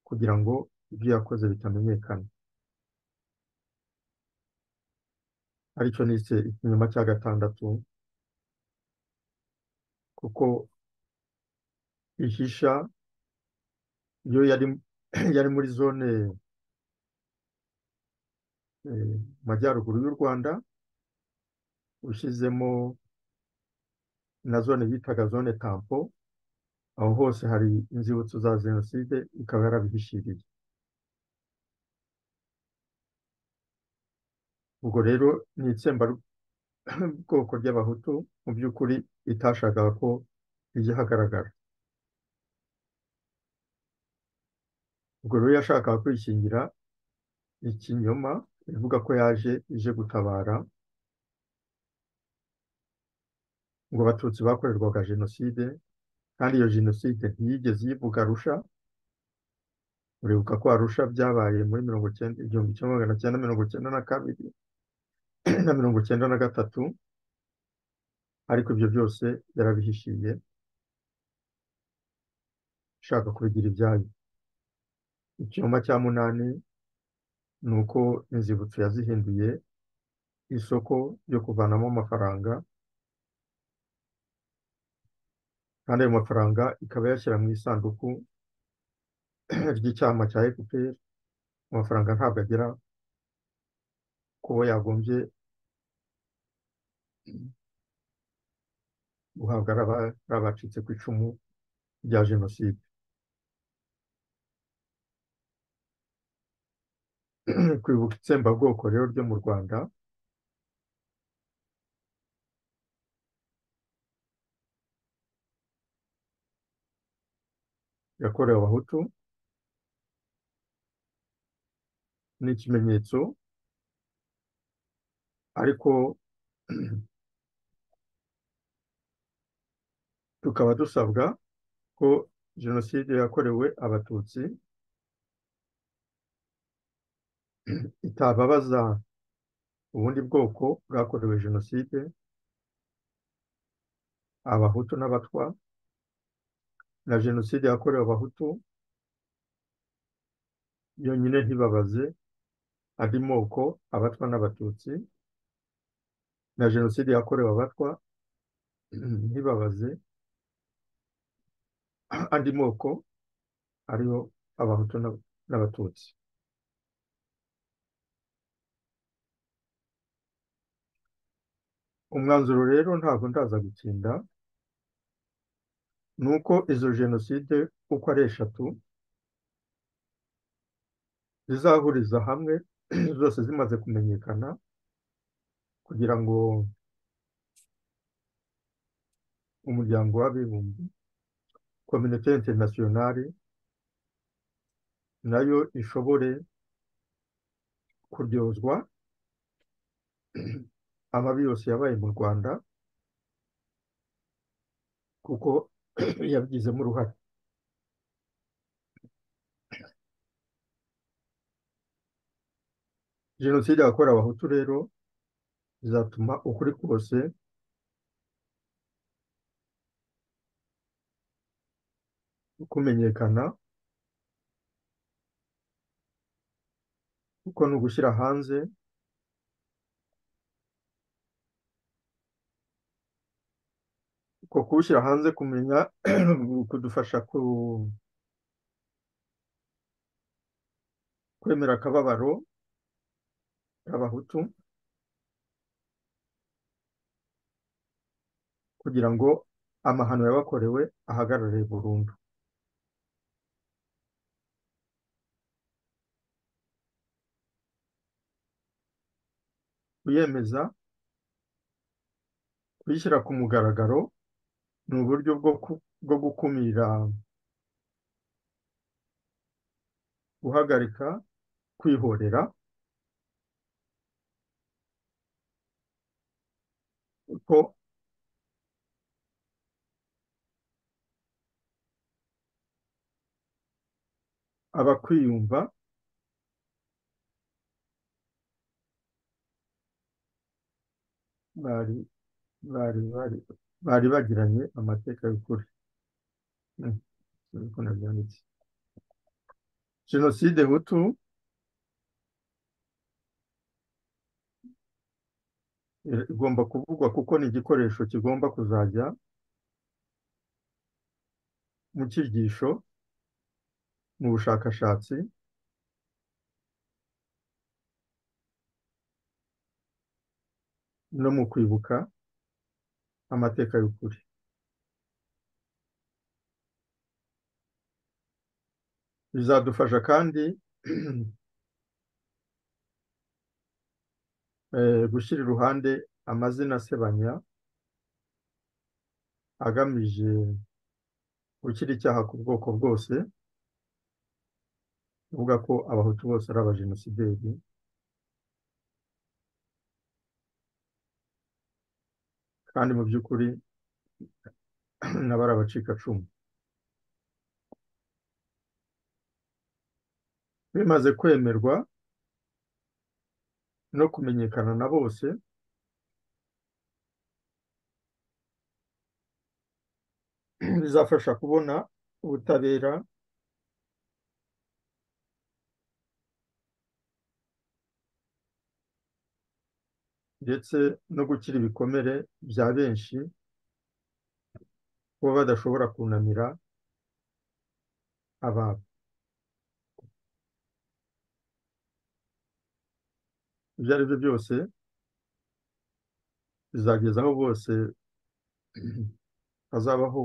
kugira ngo ibyo yakoze bitamenyekana aricyo nise ikinyoma cya gatandatu kuko ihisha iyo yari yari muri zone mu majyaruguru y'u rwanda ushyizemo na zone bitaga zone tampo aho hose hari inzibutso za jenoside ikaba yarabihishiriye ubwo rero ni itsemba bwoko ry'abahutu mu by'ukuri itashakaga ko rijya hagaragara ubwo rero yashakaga kwishingira ikinyoma ivuga ko yaje ije gutabara ngo abatutsi bakorerwaga jenoside kandi iyo jenoside ntiyigeze yivuga arusha uribuka ko arusha byabaye muri mirongo icyenda igihumbi kimwe magana cyenda mirongo icyenda na kabiri na mirongo icyenda na gatatu ariko ibyo byose yarabihishiye ushaka kubigira ibyayo icyuma cya munani ni uko inzibutso yazihinduye isoko ryo kuvanamo amafaranga kandi ayo mafaranga ikaba yashyira mu isanduku ry'icyama cya fpr amafaranga ntabwo agera kubo yagombye guhabwa ari aba- ari abacitse ku icumu rya jenoside kwibuka itsembabwoko rero ryo mu rwanda yakorewe abahutu ni ikimenyetso ariko tukaba dusabwa ko jenoside yakorewe abatutsi itababaza ubundi bwoko bwakorewe jenoside abahutu n'abatwa na jenoside yakorewe abahutu yonyine ntibabaze andi moko abatwa n'abatutsi na jenoside yakorewe abatwa ntibabaze andi moko ariyo abahutu n'ab- n'abatutsi umwanzuro rero ntabwo ndaza gutinda ni uko izo jenoside uko ari eshatu zizahuriza hamwe zose zimaze kumenyekana kugira ngo umuryango w'abibumbye kominote interinasiyonari nayo ishobore kuryozwa amabi yose yabaye mu rwanda kuko yabigizemo uruhare jenoside yakorewe abahutu rero izatuma ukuri kose kumenyekana kuko ni ugushyira hanze uko kuwushyira hanze kumenya kudufasha ku- kwemera akababaro k'abahutu kugira ngo amahano yabakorewe ahagarare burundu kuyemeza kuyishyira ku mugaragaro ni uburyo bwo ku- bwo gukumira guhagarika kwihorera kuko abakwiyumva bari bari bari bari bagiranye amateka y'ukuri Mm, niko nabyanditse jenoside hutu i- igomba kuvugwa kuko ni igikoresho kigomba kuzajya mu cyigisho mu bushakashatsi no mu kwibuka amateka y'ukuri bizadufasha kandi eh, gushyira iruhande amazina asebanya agamije gushyira icyaha ku bwoko bwose kuvuga ko abahutu bose ari abajenosideri kandi mu by'ukuri nabo ari abacikacumu bimaze kwemerwa no kumenyekana na bose bizafasha kubona ubutabera ndetse no gukira ibikomere bya benshi kuba badashobora kunamira ababo ibyo ari byo byose bizageza aho bose hazabaho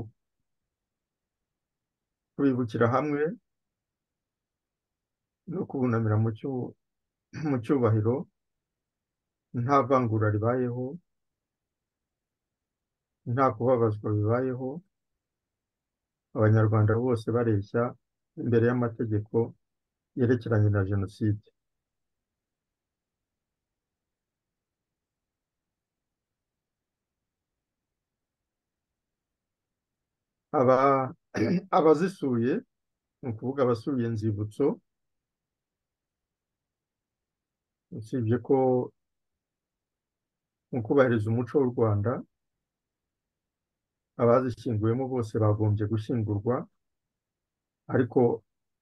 kubibukira hamwe no kubunamira mu cyu- mu cyubahiro nta vangura ribayeho nta kubabazwa bibayeho abanyarwanda bose bareshya imbere y'amategeko yerekeranye na jenoside aba abazisuye ni ukuvuga abasuye inzibutso usibye ko mu kubahiriza umuco w'u rwanda abazishyinguyemo bose bagombye gushyingurwa ariko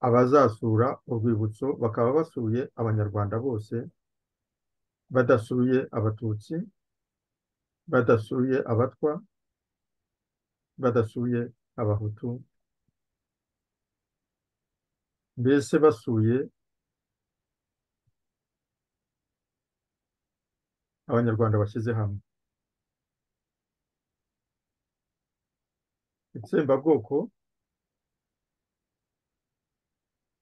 abazasura urwibutso bakaba basuye abanyarwanda bose badasuye abatutsi badasuye abatwa badasuye abahutu mbese basuye abanyarwanda bashyize hamwe itsembabwoko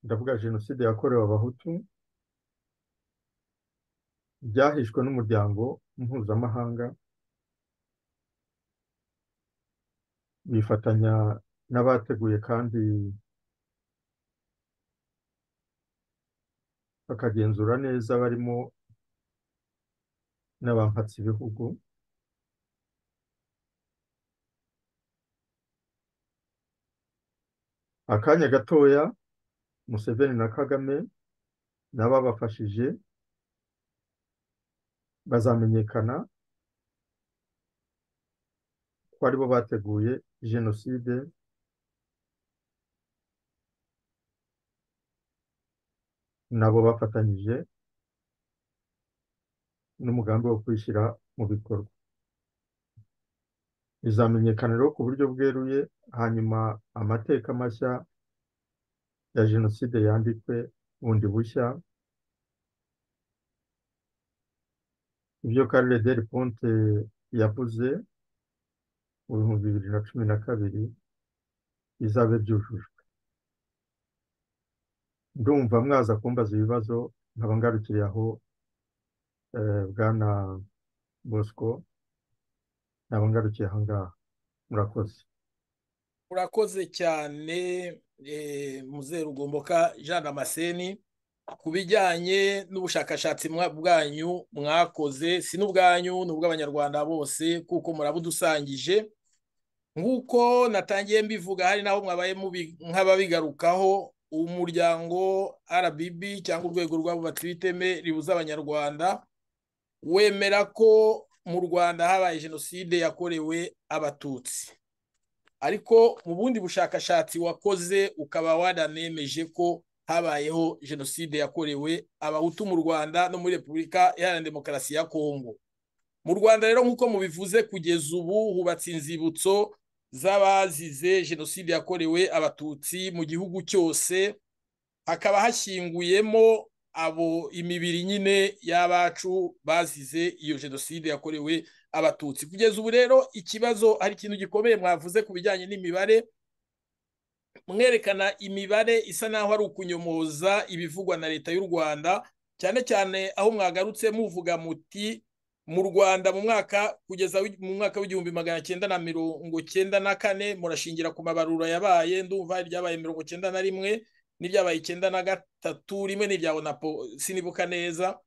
ndavuga jenoside yakorewe abahutu ryahishwe n'umuryango mpuzamahanga bifatanya n'abateguye kandi bakagenzura neza barimo n'abampatsi bihugu akanya gatoya museveni na kagame n'ababafashije bazamenyekana ko aribo bateguye jenoside nabo bafatanyije n'umugambi wo kwishyira mu bikorwa bizamenyekana rero ku buryo bweruye hanyuma amateka mashya ya jenoside yandikwe bundi bushya ibyo karere deri ponte yavuze mu bihumbi bibiri na cumi na kabiri bizabe byujujwe ndumva mwaza kumbaza ibibazo nkaba ngarukiriye aho eh, bwana bosco nkaba ngarukiye aha ngaha murakoze urakoze cyane eh, muzehe rugomboka jean damascene ku bijyanye n'ubushakashatsi mwa- bwanyu mwakoze si n'ubwanyu ni ubw'abanyarwanda bose kuko murabudusangije nk'uko natangiye mbivuga hari n'aho mwabaye mubi- nk'ababigarukaho umuryango rbb cyangwa urwego rw'abubatsi b'iteme ribuza abanyarwanda wemera ko mu rwanda habaye jenoside yakorewe abatutsi ariko mu bundi bushakashatsi wakoze ukaba waranemeje ko habayeho jenoside yakorewe abahutu mu rwanda no muri repubulika iharanira demokarasi ya kongo mu rwanda rero nk'uko mubivuze kugeza ubu hubatse inzibutso z'abazize jenoside yakorewe abatutsi mu gihugu cyose hakaba hashyinguyemo abo imibiri nyine y'abacu bazize iyo jenoside yakorewe abatutsi kugeza ubu rero ikibazo hari ikintu gikomeye mwavuze ku bijyanye n'imibare mwerekana imibare isa n'aho ari ukunyomoza ibivugwa na leta y'u rwanda cyane cyane aho mwagarutse muvuga muti mu rwanda mu mwaka kugeza wi- mu mwaka w'igihumbi magana cyenda na mirongo cyenda na kane murashingira ku mabarura yabaye ndumva hari iryabaye mirongo cyenda na rimwe n'iryabaye icyenda na gatatu rimwe n'irya onapo sinibuka neza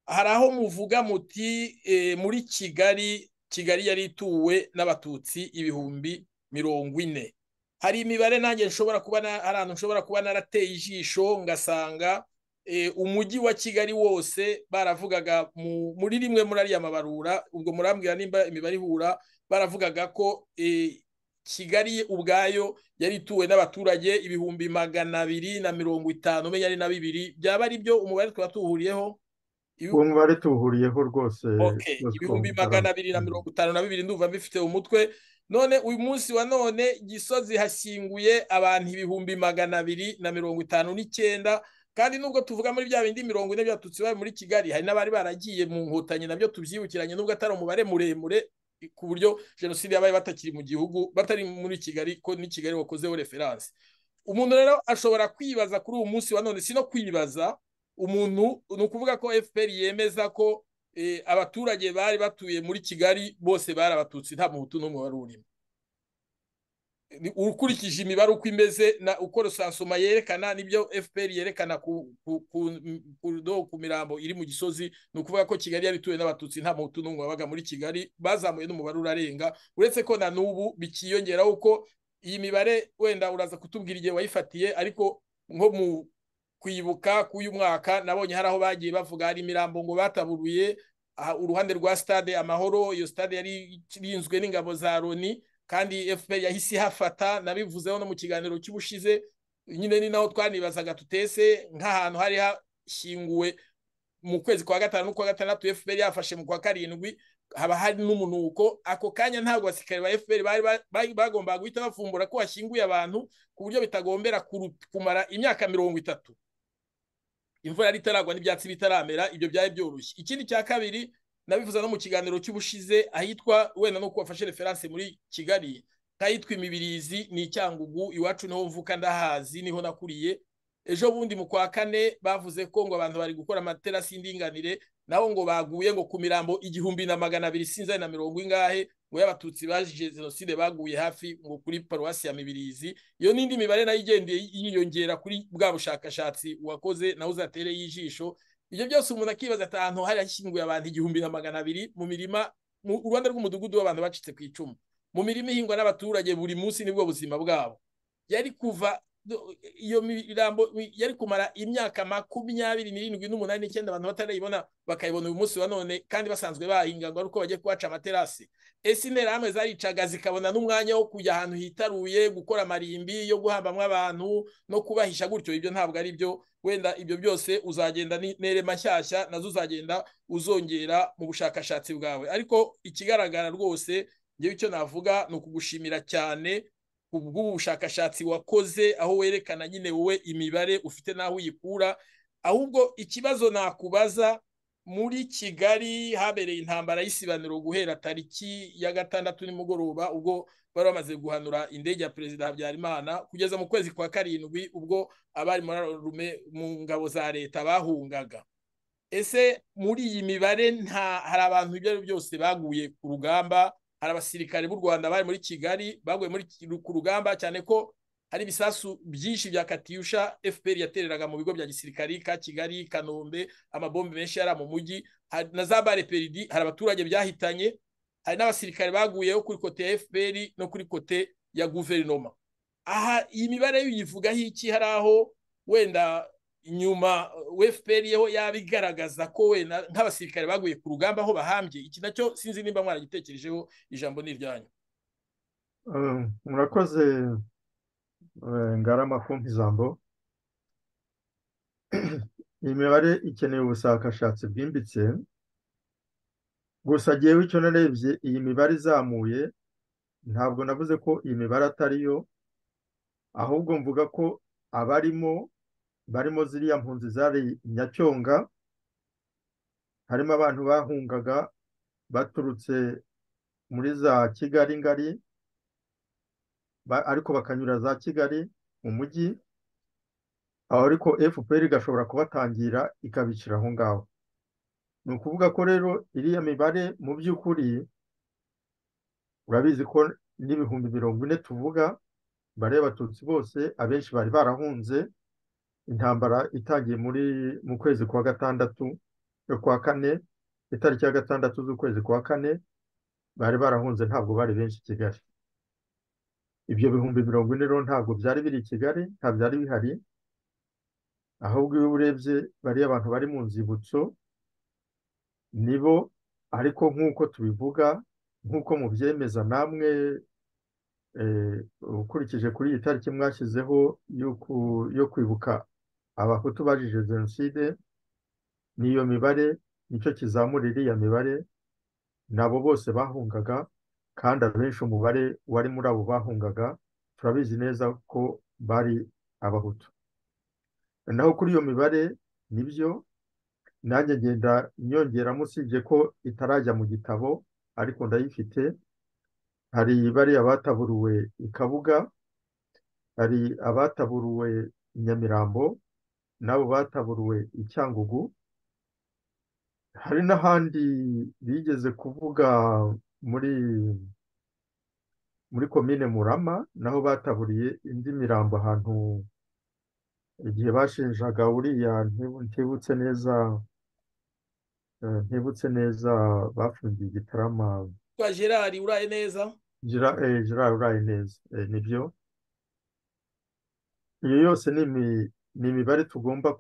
hari aho muvuga muti eh, muri kigali kigali yari ituwe n'abatutsi ibihumbi mirongo ine hari imibare nanjye nshobora kuba na- hari ahantu nshobora kuba narateye ijisho ngasanga eh, umujyi wa kigali wose baravugaga mu- muri rimwe muri ariya mabarura ubwo murambwira nimba imibare ihura baravugaga ko eh, kigali ubwayo yari ituwe n'abaturage ibihumbi magana abiri na mirongo itanu menya ari na bibiri byaba ari byo umubare twaba tuwuhuriyeho Ibi- uwo mubare tuwuhuriyeho rwose Okay, rwose ko ibihumbi mutara- magana abiri na mirongo itanu na bibiri ndumva mbifite mu mutwe none uyu munsi wa none gisozi hashyinguye abantu ibihumbi magana abiri na mirongo itanu n'icyenda kandi nubwo tuvuga muri bya bindi mirongo ine byatutse iwawe muri kigali hari n'abari baragiye mu nkotanyi nabyo tubyibukiranye nubwo atari umubare muremure ku buryo jenoside yabaye batakiri mu gihugu batari muri kigali ko ni kigali wakozeho referanse umuntu rero ashobora kwibaza kuri uwo munsi wa none si no kwibaza umuntu ni ukuvuga ko fpr yemeza ko abaturage bari batuye muri kigali bose bari abatutsi nta muhutu n'umwe wari urimo ukurikije imibare uko imeze uko rusansoma yerekana nibyo fpr yerekana ku mirambo iri mu gisozi ni ukuvuga ko kigali yari ituwe n'abatutsi nta muhutu n'umwe wabaga muri kigali bazamuye n'umubare urarenga uretse ko na n'ubu bikiyongeraho ko iyi mibare wenda uraza kutubwira igihe wayifatiye ariko nko mu kwibuka k'uyu mwaka nabonye hari aho bagiye bavuga hari imirambo ngo bataburuye uruhande rwa stade amahoro iyo stade yari irinzwe n'ingabo za loni kandi fpr yahise ihafata nabivuzeho no mu kiganiro cy'ubushize nyine ni naho twanibazaga tutese nk'ahantu hari hashyinguwe mu kwezi kwa gatanu n'ukwa gatandatu fpr yafashe mu kwa karindwi haba hari n'umunuko ako kanya ntabwo abasirikare ba fpr bari bagombaga guhita bafumbura ko hashyinguye abantu ku buryo bitagombera kumara imyaka mirongo itatu imvura yari itaragwa n'ibyatsi bitaramera ibyo byari byoroshye ikindi cya kabiri nabivuze no mu kiganiro cy'ubushize ahitwa wenda nuko wafashe referanse muri kigali nk'ahitwa imibirizi ni icyangugu iwacu niho mvuka ndahazi niho nakuriye ejo bundi mu kwa kane bavuze ko ngo abantu bari gukora amaterasi y'indinganire naho ngo baguye ngo ku mirambo igihumbi na magana abiri sinzani na mirongo ingahe ngo y'abatutsi baje jenoside baguye hafi ngo kuri paruwasi ya mibirizi iyo n'indi mibare nayo igendeye yiyongera kuri bwa bushakashatsi wakoze nawe uzatereye ijisho ibyo byose umuntu akibaza ati ahantu hari hashyinguye abantu igihumbi na magana abiri mu mirima mu rwanda rw'umudugudu w'abantu bacitse ku icumu mu mirima ihingwa n'abaturage buri munsi nibwo buzima bwabo yari kuva iyo mirambo yari kumara imyaka makumyabiri n'irindwi n'umunani n'icyenda abantu batarayibona bakayibona uyu munsi wa none kandi basanzwe bahinga ngo ari uko bagiye kubaca amaterasi ese intera hamwe zaricaga zikabona n'umwanya wo kujya ahantu hitaruye gukora amarimbi yo guhambamo abantu no kubahisha gutyo ibyo ntabwo ari byo wenda ibyo byose uzagenda n'intere mashyashya nazo uzagenda uzongera mu bushakashatsi bwawe ariko ikigaragara rwose ngewe icyo navuga ni ukugushimira cyane bw'ubu bushakashatsi wakoze aho werekana nyine wowe imibare ufite n'aho uyikura ahubwo ikibazo nakubaza muri kigali habereye intambara y'isibaniro guhera tariki ya gatandatu nimugoroba ubwo bari bamaze guhanura indege ya perezida habyarimana kugeza mu kwezi kwa karindwi ubwo abari mu ngabo za leta bahungaga ese muri iyi mibare nta hari abantu ibyo ari byose baguye ku rugamba hari abasirikare b'u rwanda bari muri kigali baguye ku rugamba cyane ko hari ibisasu byinshi bya katiyusha fpr yatereraga mu bigo bya gisirikari ka kigali kanombe amabombe menshi yari mu mujyi na za bare peridi hari abaturage byahitanye hari n'abasirikare baguyeho kuri kote ya fpr no kuri kote ya guverinoma aha iyi mibare uyivugaho iki hari aho wenda nyuma fpr yeho yaba igaragaza ko wenda nk'abasirikare baguye ku rugamba aho bahambye iki nacyo sinzi nimba mwaragitekerejeho ijambo ni iryanyu murakoze ngarama kumpa ijambo iyi mibare ikeneye ubushakashatsi bwimbitse gusa agiyeho icyo narebye iyi mibare izamuye ntabwo navuze ko iyi mibare atariyo ahubwo mvuga ko abarimo barimo ziriya mpunzi zari nyacyonga harimo abantu bahungaga baturutse muri za kigali ngari ariko bakanyura za kigali mu mujyi aho ariko fpr igashobora kubatangira ikabicira aho ngaho ni ukuvuga ko rero iriya mibare mu by'ukuri urabizi ko n'ibihumbi mirongo ine tuvuga bare abatutsi bose abenshi bari barahunze intambara itangiye muri mu kwezi kwa gatandatu kwa kane itariki ya gatandatu z'ukwezi kwa kane bari barahunze ntabwo bari benshi i kigali ibyo bihumbi mirongo ine rero ntabwo byari biri i kigali nta byari bihari ahubwo iyo urebye bariya abantu bari mu nzibutso nibo ariko nk'uko tubivuga nk'uko mubyemeza namwe ukurikije kuri iyi tariki mwashyizeho yo kwibuka abahutu bajije jenoside n'iyo mibare nicyo kizamura iriya mibare nabo bose bahungaga kandi abenshi umubare wari muri abo bahungaga turabizi neza ko bari abahutu naho kuri iyo mibare nibyo nanjye ngenda nyongeramo usibye ko itarajya mu gitabo ariko ndayifite hari bariya bataburuwe i kabuga hari abataburuwe i nyamirambo n'abo bataburuwe i cyangugu hari n'ahandi bigeze kuvuga muri muri komine murama naho bataburiye indi mirambo ahantu igihe bashinjaga uriya ntibutse neza ntibutse neza bafungiye igitarama kwa gerard uraye neza gerard uraye neza nibyo iyo yose ni imibare tugomba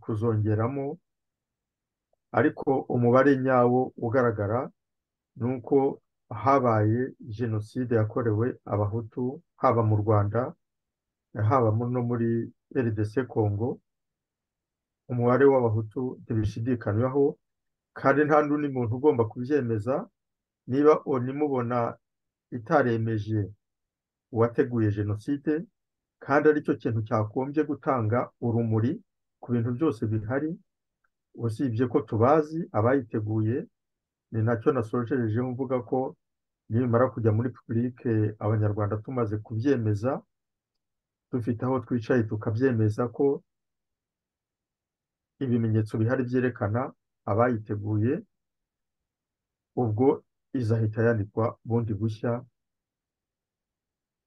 kuzongeramo ariko umubare nyawo ugaragara ni uko habaye jenoside yakorewe abahutu haba mu rwanda haba no muri rdc congo umubare w'abahutu ntibishidikanywaho kandi nta n'undi muntu ugomba kubyemeza niba unimubona itaremeje uwateguye jenoside kandi aricyo kintu cyakombye gutanga urumuri ku bintu byose bihari usibye ko tubazi abayiteguye ni nacyo nasojejeho mvuga ko nimara kujya muri pipurike abanyarwanda tumaze kubyemeza dufite aho twicaye tukabyemeza ko ibimenyetso bihari byerekana abayiteguye ubwo izahita yandikwa bundi bushya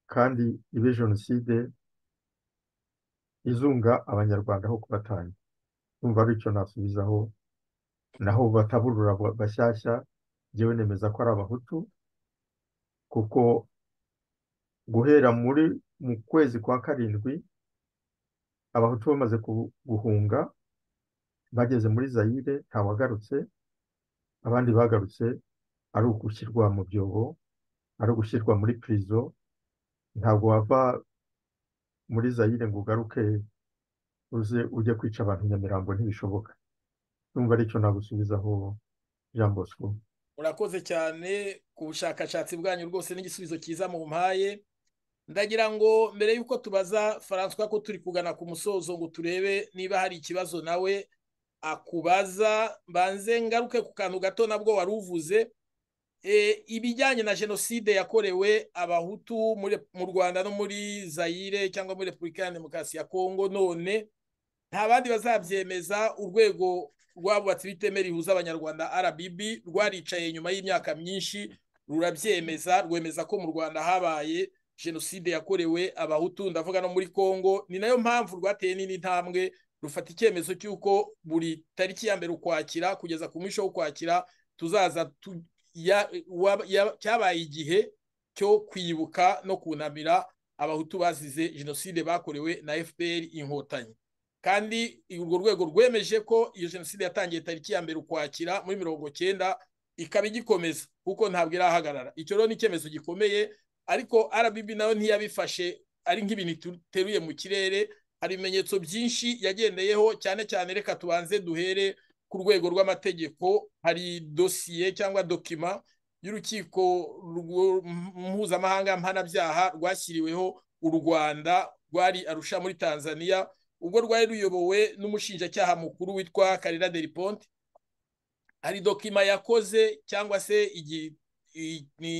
kandi ibe jenoside izunga abanyarwanda aho kubatanga numva ari icyo nasubizaho naho bataburura bashyashya njyewe nemeza ko ari abahutu kuko guhera muri mu kwezi kwa karindwi abahutu bamaze guhunga bageze muri zayire ntawagarutse abandi bagarutse ari ugushyirwa mu byobo ari ugushyirwa muri pirizo ntabwo wava muri zayire ngo ugaruke uze ujye kwica abantu nyamirambo ntibishoboka numva aricyo nagusubizaho jean bosco murakoze cyane ku bushakashatsi bwanyu rwose n'igisubizo cyiza mu mpaye ndagira ngo mbere y'uko tubaza François ko turi kugana ku musozo ngo turebe niba hari ikibazo nawe akubaza mbanze ngaruke ku kantu gato nabwo wari uvuze ibijyanye na jenoside yakorewe abahutu mu rwanda no muri zayire cyangwa muri repubulika ya demokarasi ya kongo none nta bandi bazabyemeza urwego rwabubatse ibiteme rihuza abanyarwanda RBB rwaricaye nyuma y'imyaka myinshi rurabyemeza rwemeza ko mu rwanda habaye jenoside yakorewe abahutu ndavuga no muri congo ni nayo mpamvu rwateye nini intambwe rufata icyemezo cy'uko buri tariki ya mbere ukwakira kugeza ku mwisho w'ukwakira tuzaza cyabaye igihe cyo kwibuka no kunamira abahutu bazize jenoside bakorewe na fpr inkotanyi kandi urwo rwego rwemeje ko iyo jenoside yatangiye tariki ya mbere ukwakira muri mirongo cyenda ikaba igikomeza kuko ntabwo irahagarara icyo rero ni icyemezo gikomeye ariko RBB nayo ntiyabifashe ari nk'ibintu duteruye mu kirere hari ibimenyetso byinshi yagendeyeho cyane cyane reka tubanze duhere ku rwego rw'amategeko hari dosiye cyangwa dokima y'urukiko mpuzamahanga mpanabyaha rwashyiriweho u Rwanda rwari arusha muri Tanzania ubwo rwari ruyobowe n'umushinjacyaha mukuru witwa karira deriponte hari dokima yakoze cyangwa se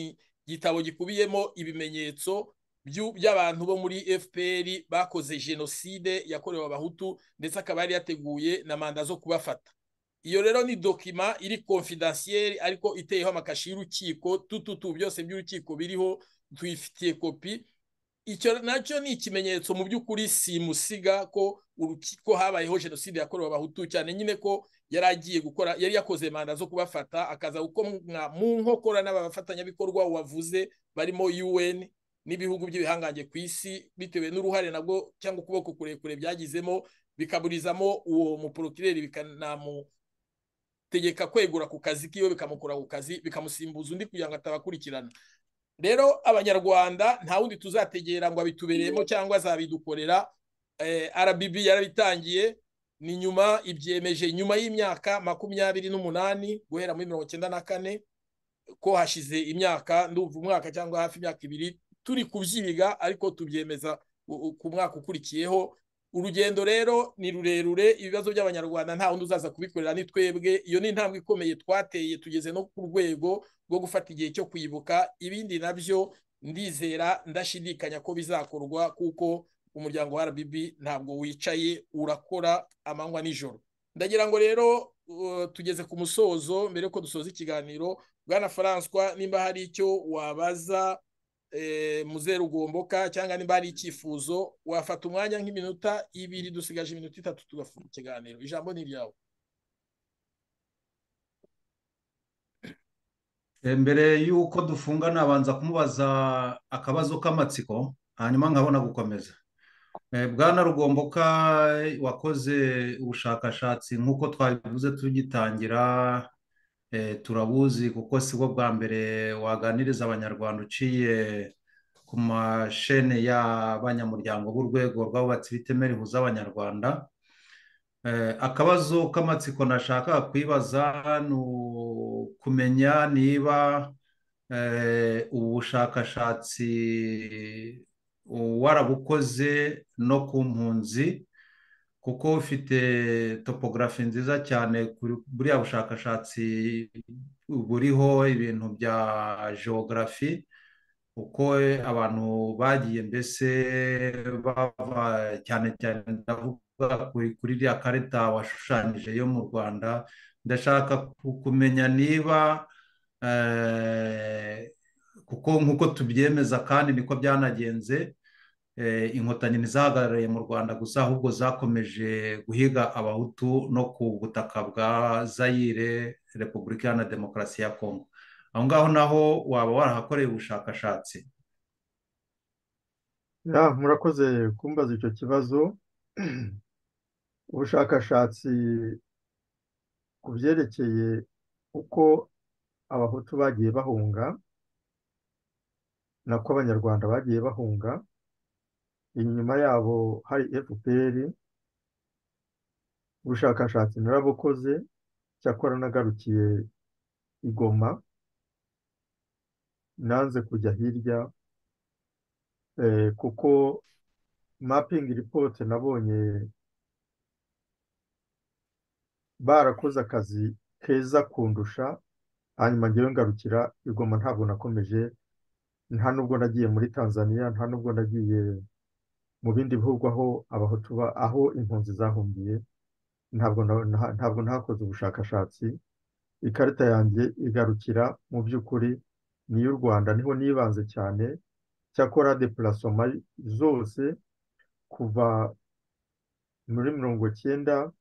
igitabo gikubiyemo ibimenyetso by'abantu bo muri fpr bakoze jenoside yakorewe abahutu ndetse akaba yari yateguye na manda zo kubafata iyo rero ni dokima iri konfidansiyeri ariko iteyeho amakashi y'urukiko tututu byose by'urukiko biriho tuyifitiye kopi icyo nacyo ni ikimenyetso mu by'ukuri simusiga ko urukiko habayeho jenoside yakorewe abahutu cyane nyine ko yari agiye gukora yari yakoze manda zo kubafata akaza gukomwa mu nkokora n'abafatanyabikorwa wavuze barimo UN n'ibihugu by'ibihangange ku isi bitewe n'uruhare nabwo cyangwa ukuboko kurekure byagizemo bikaburizamo uwo muporokireri bikanamutegeka kwegura ku kazi kiwe bikamukura ku kazi bikamusimbuza undi kugira ngo atabakurikirana rero abanyarwanda nta wundi tuzategera ngo abitubereyemo cyangwa azabidukorera RBB yarabitangiye ni nyuma ibyemeje nyuma y'imyaka makumyabiri n'umunani guhera muri mirongo icyenda na kane ko hashize imyaka ndumva umwaka cyangwa hafi imyaka ibiri turi kubyiga ariko tubyemeza ku mwaka ukurikiyeho urugendo rero ni rurerure ibibazo by'abanyarwanda nta wundi uzaza kubikorera ni twebwe iyo ni intambwe ikomeye twateye tugeze no ku rwego rwo gufata igihe cyo kwibuka ibindi nabyo ndizera ndashidikanya ko bizakorwa kuko umuryango wa RBB ntabwo wicaye urakora amanywa nijoro ndagira ngo rero tugeze ku musozo mbere yuko dusoza ikiganiro bwana François nimba hari icyo wabaza muzeru ugomboka cyangwa nimba hari icyifuzo wafata umwanya nk'iminota ibiri dusigaje iminota itatu tugafunga ikiganiro ijambo ni iryawe mbere y'uko dufunga nabanza kumubaza akabazo k'amatsiko hanyuma nkabona gukomeza bwana rugomboka wakoze ubushakashatsi nk'uko twabivuze tugitangira turabuzi kuko si bwo bwa mbere waganiriza abanyarwanda uciye ku mashene y'abanyamuryango b'urwego rw'abubatsi bitemera ihuza abanyarwanda akabazo k'amatsiko nashaka kwibaza ni kumenya niba ubu bushakashatsi warabukoze no ku mpunzi kuko ufite topogarafi nziza cyane buriya bushakashatsi buriho ibintu bya geogarafi uko abantu bagiye mbese bava cyane cyane ndavuga kuri iriya karita washushanyije yo mu rwanda ndashaka kumenya niba kuko nk'uko tubyemeza kandi niko byanagenze inkotanyi ntizahagarariye mu rwanda gusa ahubwo zakomeje guhiga abahutu no ku butaka bwa zayire repubulika iharanira demokarasi ya kongo aho ngaho naho waba warahakoreye ubushakashatsi murakoze kumbaza icyo kibazo ubushakashatsi ku byerekeye uko abahutu bagiye bahunga nako abanyarwanda bagiye bahunga inyuma yabo hari fpr ubushakashatsi narabukoze cyakora nagarukiye igoma nanze kujya hirya kuko mapingi ripote nabonye barakoze akazi keza kundusha hanyuma ngewe ngarukira igoma ntabwo nakomeje nta nubwo nagiye muri tanzania nta nubwo nagiye mu bindi bihugu aho abahutu aho impunzi zahungiye ntabwo ntabwo ntakoze ubushakashatsi ikarita yanjye igarukira mu by'ukuri ni iy'u rwanda niho nibanze cyane cyakora depurasoma zose kuva muri mirongo cyenda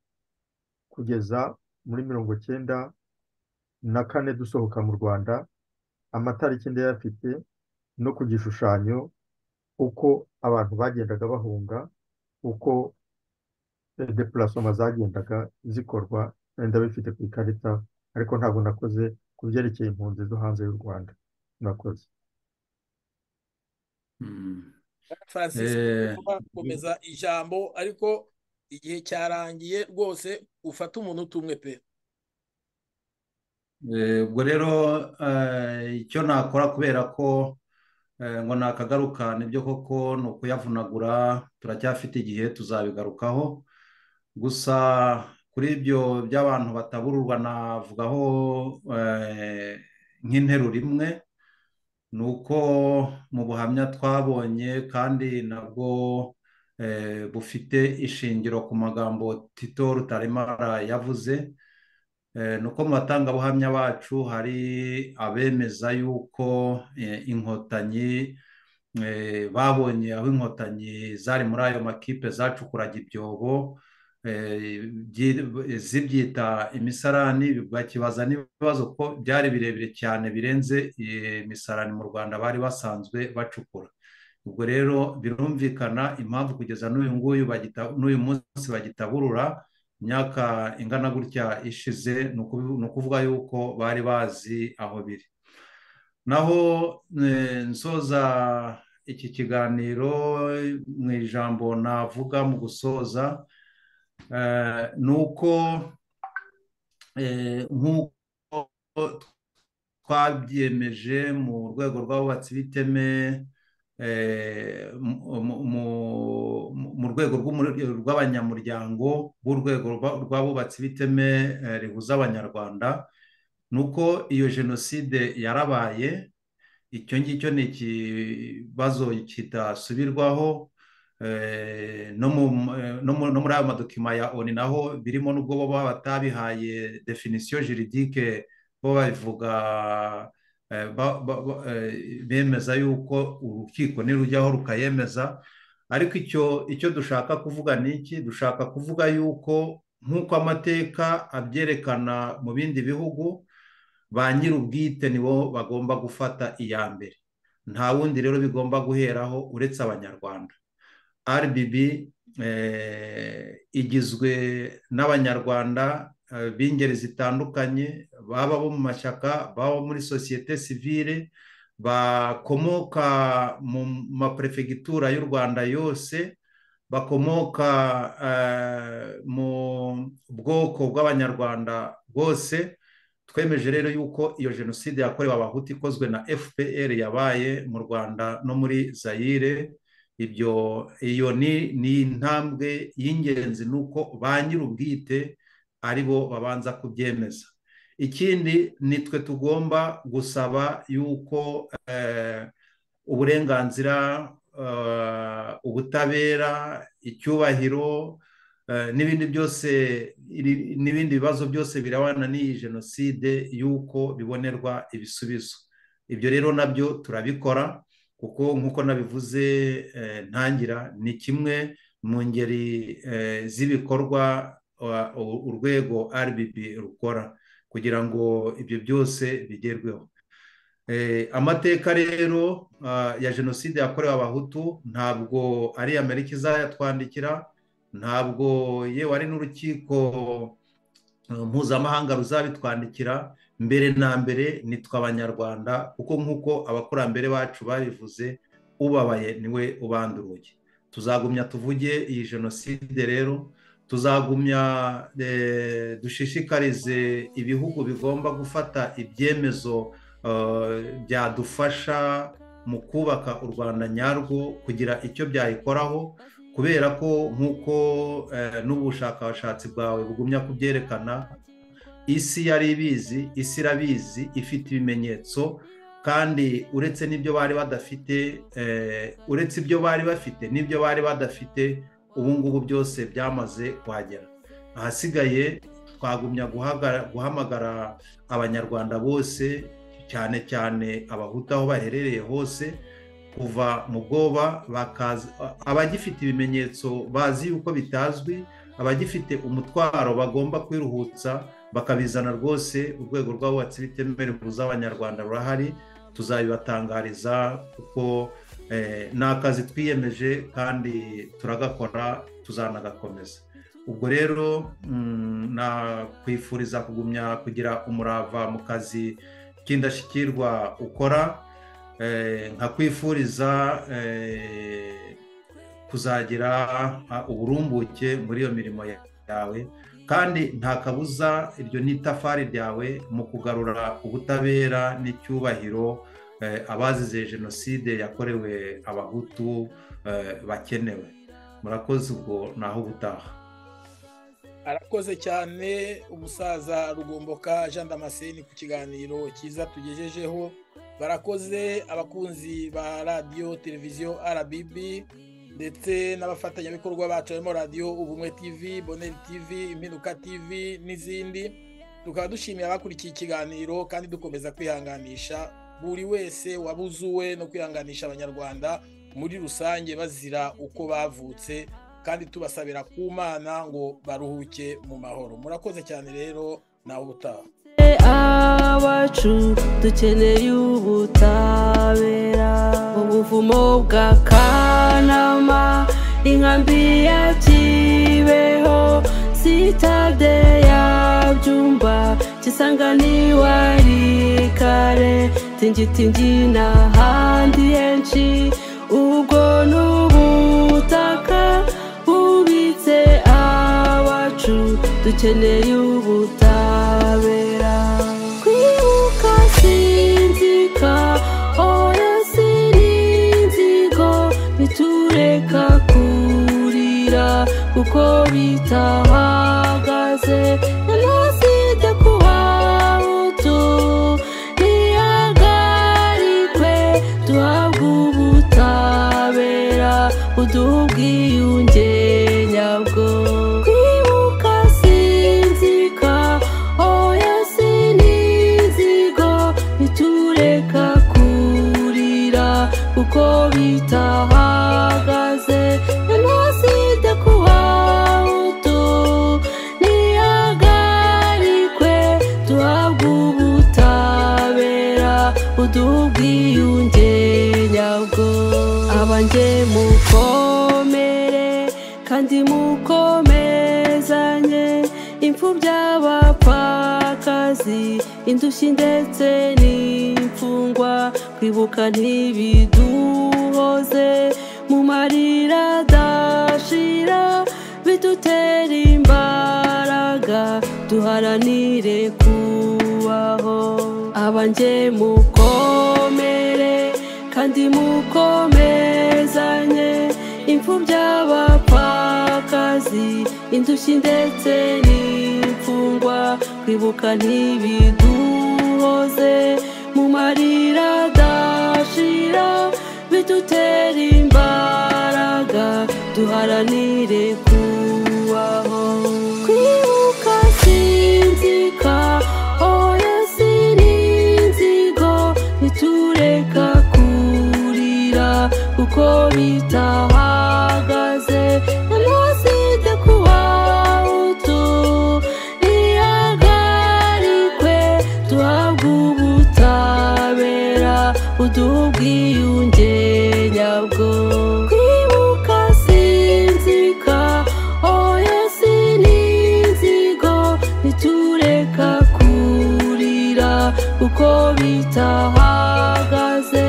kugeza muri mirongo cyenda na kane dusohoka mu rwanda amatariki ndayafite no ku gishushanyo uko abantu bagendaga bahunga uko depurasoma zagendaga zikorwa ndabifite ku ikarita ariko ntabwo nakoze ku byerekeye impunzi zo hanze y'u rwanda nakoze gukomeza ijambo ariko igihe cyarangiye rwose ufata umuntu utumwe pe ubwo rero icyo nakora kubera ko ngo nakagaruka nibyo koko ni ukuyavunagura turacyafite igihe tuzabigarukaho gusa kuri ibyo by'abantu batabururwa navugaho nk'interuro imwe ni uko mu buhamya twabonye kandi nabwo bufite ishingiro ku magambo tito rutaremara yavuze nuko mu batangabuhamya bacu hari abemeza yuko inkotanyi babonye aho inkotanyi zari muri ayo makipe zacukuraga ibyobo zibyita imisarani bakibaza n'ibibazo ko byari birebire cyane birenze imisarani mu rwanda bari basanzwe bacukura ubwo rero birumvikana impamvu kugeza n'uyu nguyu n'uyu munsi bagitaburura imyaka ingana gutya ishize ni ukuvuga yuko bari bazi aho biri naho nsoza iki kiganiro mu ijambo navuga mu gusoza ni uko nk'uko twabyemeje mu rwego rw'abubatsi b'iteme eh, mu- mu- mu- mu rwego rw'umure- rw'abanyamuryango b'urwego rwa- rw'abubatsi b'iteme eh, rihuza abanyarwanda ni uko iyo jenoside yarabaye icyo ngicyo ni ikibazo kidasubirwaho Eh, no mu- eh, no mu- no muri ayo madokima ya oni naho birimo n'ubwo baba batabihaye definisiyo juridike bo babivuga eh, ba- ba- ba- eh, bemeza yuko urukiko nirujyaho rukayemeza ariko icyo icyo dushaka kuvuga ni iki dushaka kuvuga yuko nk'uko amateka abyerekana mu bindi bihugu ba nyir'ubwite nibo bagomba gufata iya mbere nta wundi rero bigomba guheraho uretse abanyarwanda RBB eh, igizwe n'abanyarwanda eh, b'ingeri zitandukanye baba bo mu mashyaka baba muri sosiyete sivile bakomoka mu maperefegitura y'u rwanda yose bakomoka eh, mu bwoko bw'abanyarwanda bwose twemeje rero yuko iyo jenoside yakorewe abahutu ikozwe na fpr yabaye mu rwanda no muri zayire ibyo iyo ni ni intambwe y'ingenzi ni uko ba nyir'ubwite ari bo babanza kubyemeza ikindi nitwe tugomba gusaba yuko eh, uburenganzira eh, ubutabera icyubahiro eh, n'ibindi byose iri- n'ibindi bibazo byose birabana n'iyi jenoside yuko bibonerwa ibisubizo ibyo rero nabyo turabikora kuko nk'uko nabivuze eh, ntangira ni kimwe mu ngeri eh, z'ibikorwa uh, u- urwego RBB rukora kugira ngo ibyo byose bigerweho Eh, amateka rero ah, ya jenoside yakorewe abahutu ntabwo ari amerika izayatwandikira ntabwo yewe ari n'urukiko eh, mpuzamahanga ruzabitwandikira mbere na mbere nitwe abanyarwanda kuko nk'uko abakurambere bacu babivuze ubabaye niwe ubanda urugi tuzagumya tuvuge iyi jenoside rero tuzagumya eh, dushishikarize ibihugu bigomba gufata ibyemezo eh, byadufasha mu kubaka u rwanda nyarwo kugira icyo byayikoraho kubera ko nk'uko eh, n'ubushakashatsi bwawe bugumya kubyerekana isi yari ibizi isi irabizi ifite ibimenyetso kandi uretse n'ibyo bari badafite eh, uretse ibyo bari bafite n'ibyo bari badafite ubu ngubu byose byamaze kuhagera ahasigaye twagumya guhagara- guhamagara abanyarwanda bose cyane cyane abahutu aho baherereye hose kuva mu bwoba bakaza abagifite ibimenyetso bazi yuko bitazwi abagifite umutwaro bagomba kwiruhutsa bakabizana rwose urwego rw'abubatsi bitemewe buza abanyarwanda rurahari tuzabibatangariza kuko eh, ni akazi twiyemeje kandi turagakora tuzanagakomeza ubwo rero mm, nakwifuriza kugumya kugira umurava mu kazi k'indashyikirwa ukora eh, nkakwifuriza eh, kuzagira ah, uburumbuke muri iyo mirimo ya- yawe kandi nta kabuza iryo ni itafari ryawe mu kugarura ubutabera n'icyubahiro eh, abazize jenoside yakorewe abahutu eh, bakenewe murakoze ubwo naho ubutaha arakoze cyane umusaza rugomboka jean damascene ku kiganiro cyiza tugejejeho barakoze abakunzi ba radiyo televiziyo rbb ndetse n'abafatanyabikorwa bacu barimo radiyo ubumwe tv boneri tv impinduka tv n'izindi tukaba dushimiye abakurikiye ikiganiro kandi dukomeza kwihanganisha buri wese wabuzuwe no kwihanganisha abanyarwanda muri rusange bazira uko bavutse kandi tubasabira ku mana ngo baruhuke mu mahoro murakoze cyane rero nawe ubutaha awacu dukeneye ubutabera ubuvumo bwa kanama inkambi ya kibeho sitade ya byumba kisanganiwa kare tingitingi n'ahandi henshi ubwo ni ubutaka bubitse abacu dukeneye ubutabera kwibuka sinzika oya sirinzira bareka kurira kuko bitahagaze jenoside kuba utu ntihagarikwe duhabwe ubutabera buduha ubwiyunge nyabwo kwibuka sinzika oya sinizigo ntitureka kurira kuko bitahagaze jenoside kuba utu ntihagarikwe duhabwe ubutabera buduha ubwiyunge nyabwo abanjye mukomere kandi mukomezanye imfubyi abapfakazi indushyi ndetse n'imfungwa kwibuka ntibiduhoze mu marira adashira bidutera imbaraga duharanire kubaho abanjye mukomere kandi mukomezanye imfubyi abapfakazi indushyi ndetse n'imfungwa kwibuka ntibiduhoze mu marira adashira bidutera imbaraga duharanire kubaho kwibuka sinzika oya sininzigo ntitureka kurira kuko bitahagaze jenoside kuba utu ntihagarikwe duhabwe ubutabera buduha ubwiyunge nyabwo kwibuka sinzika oya sininzigo ntitureka kurira kuko bitahagaze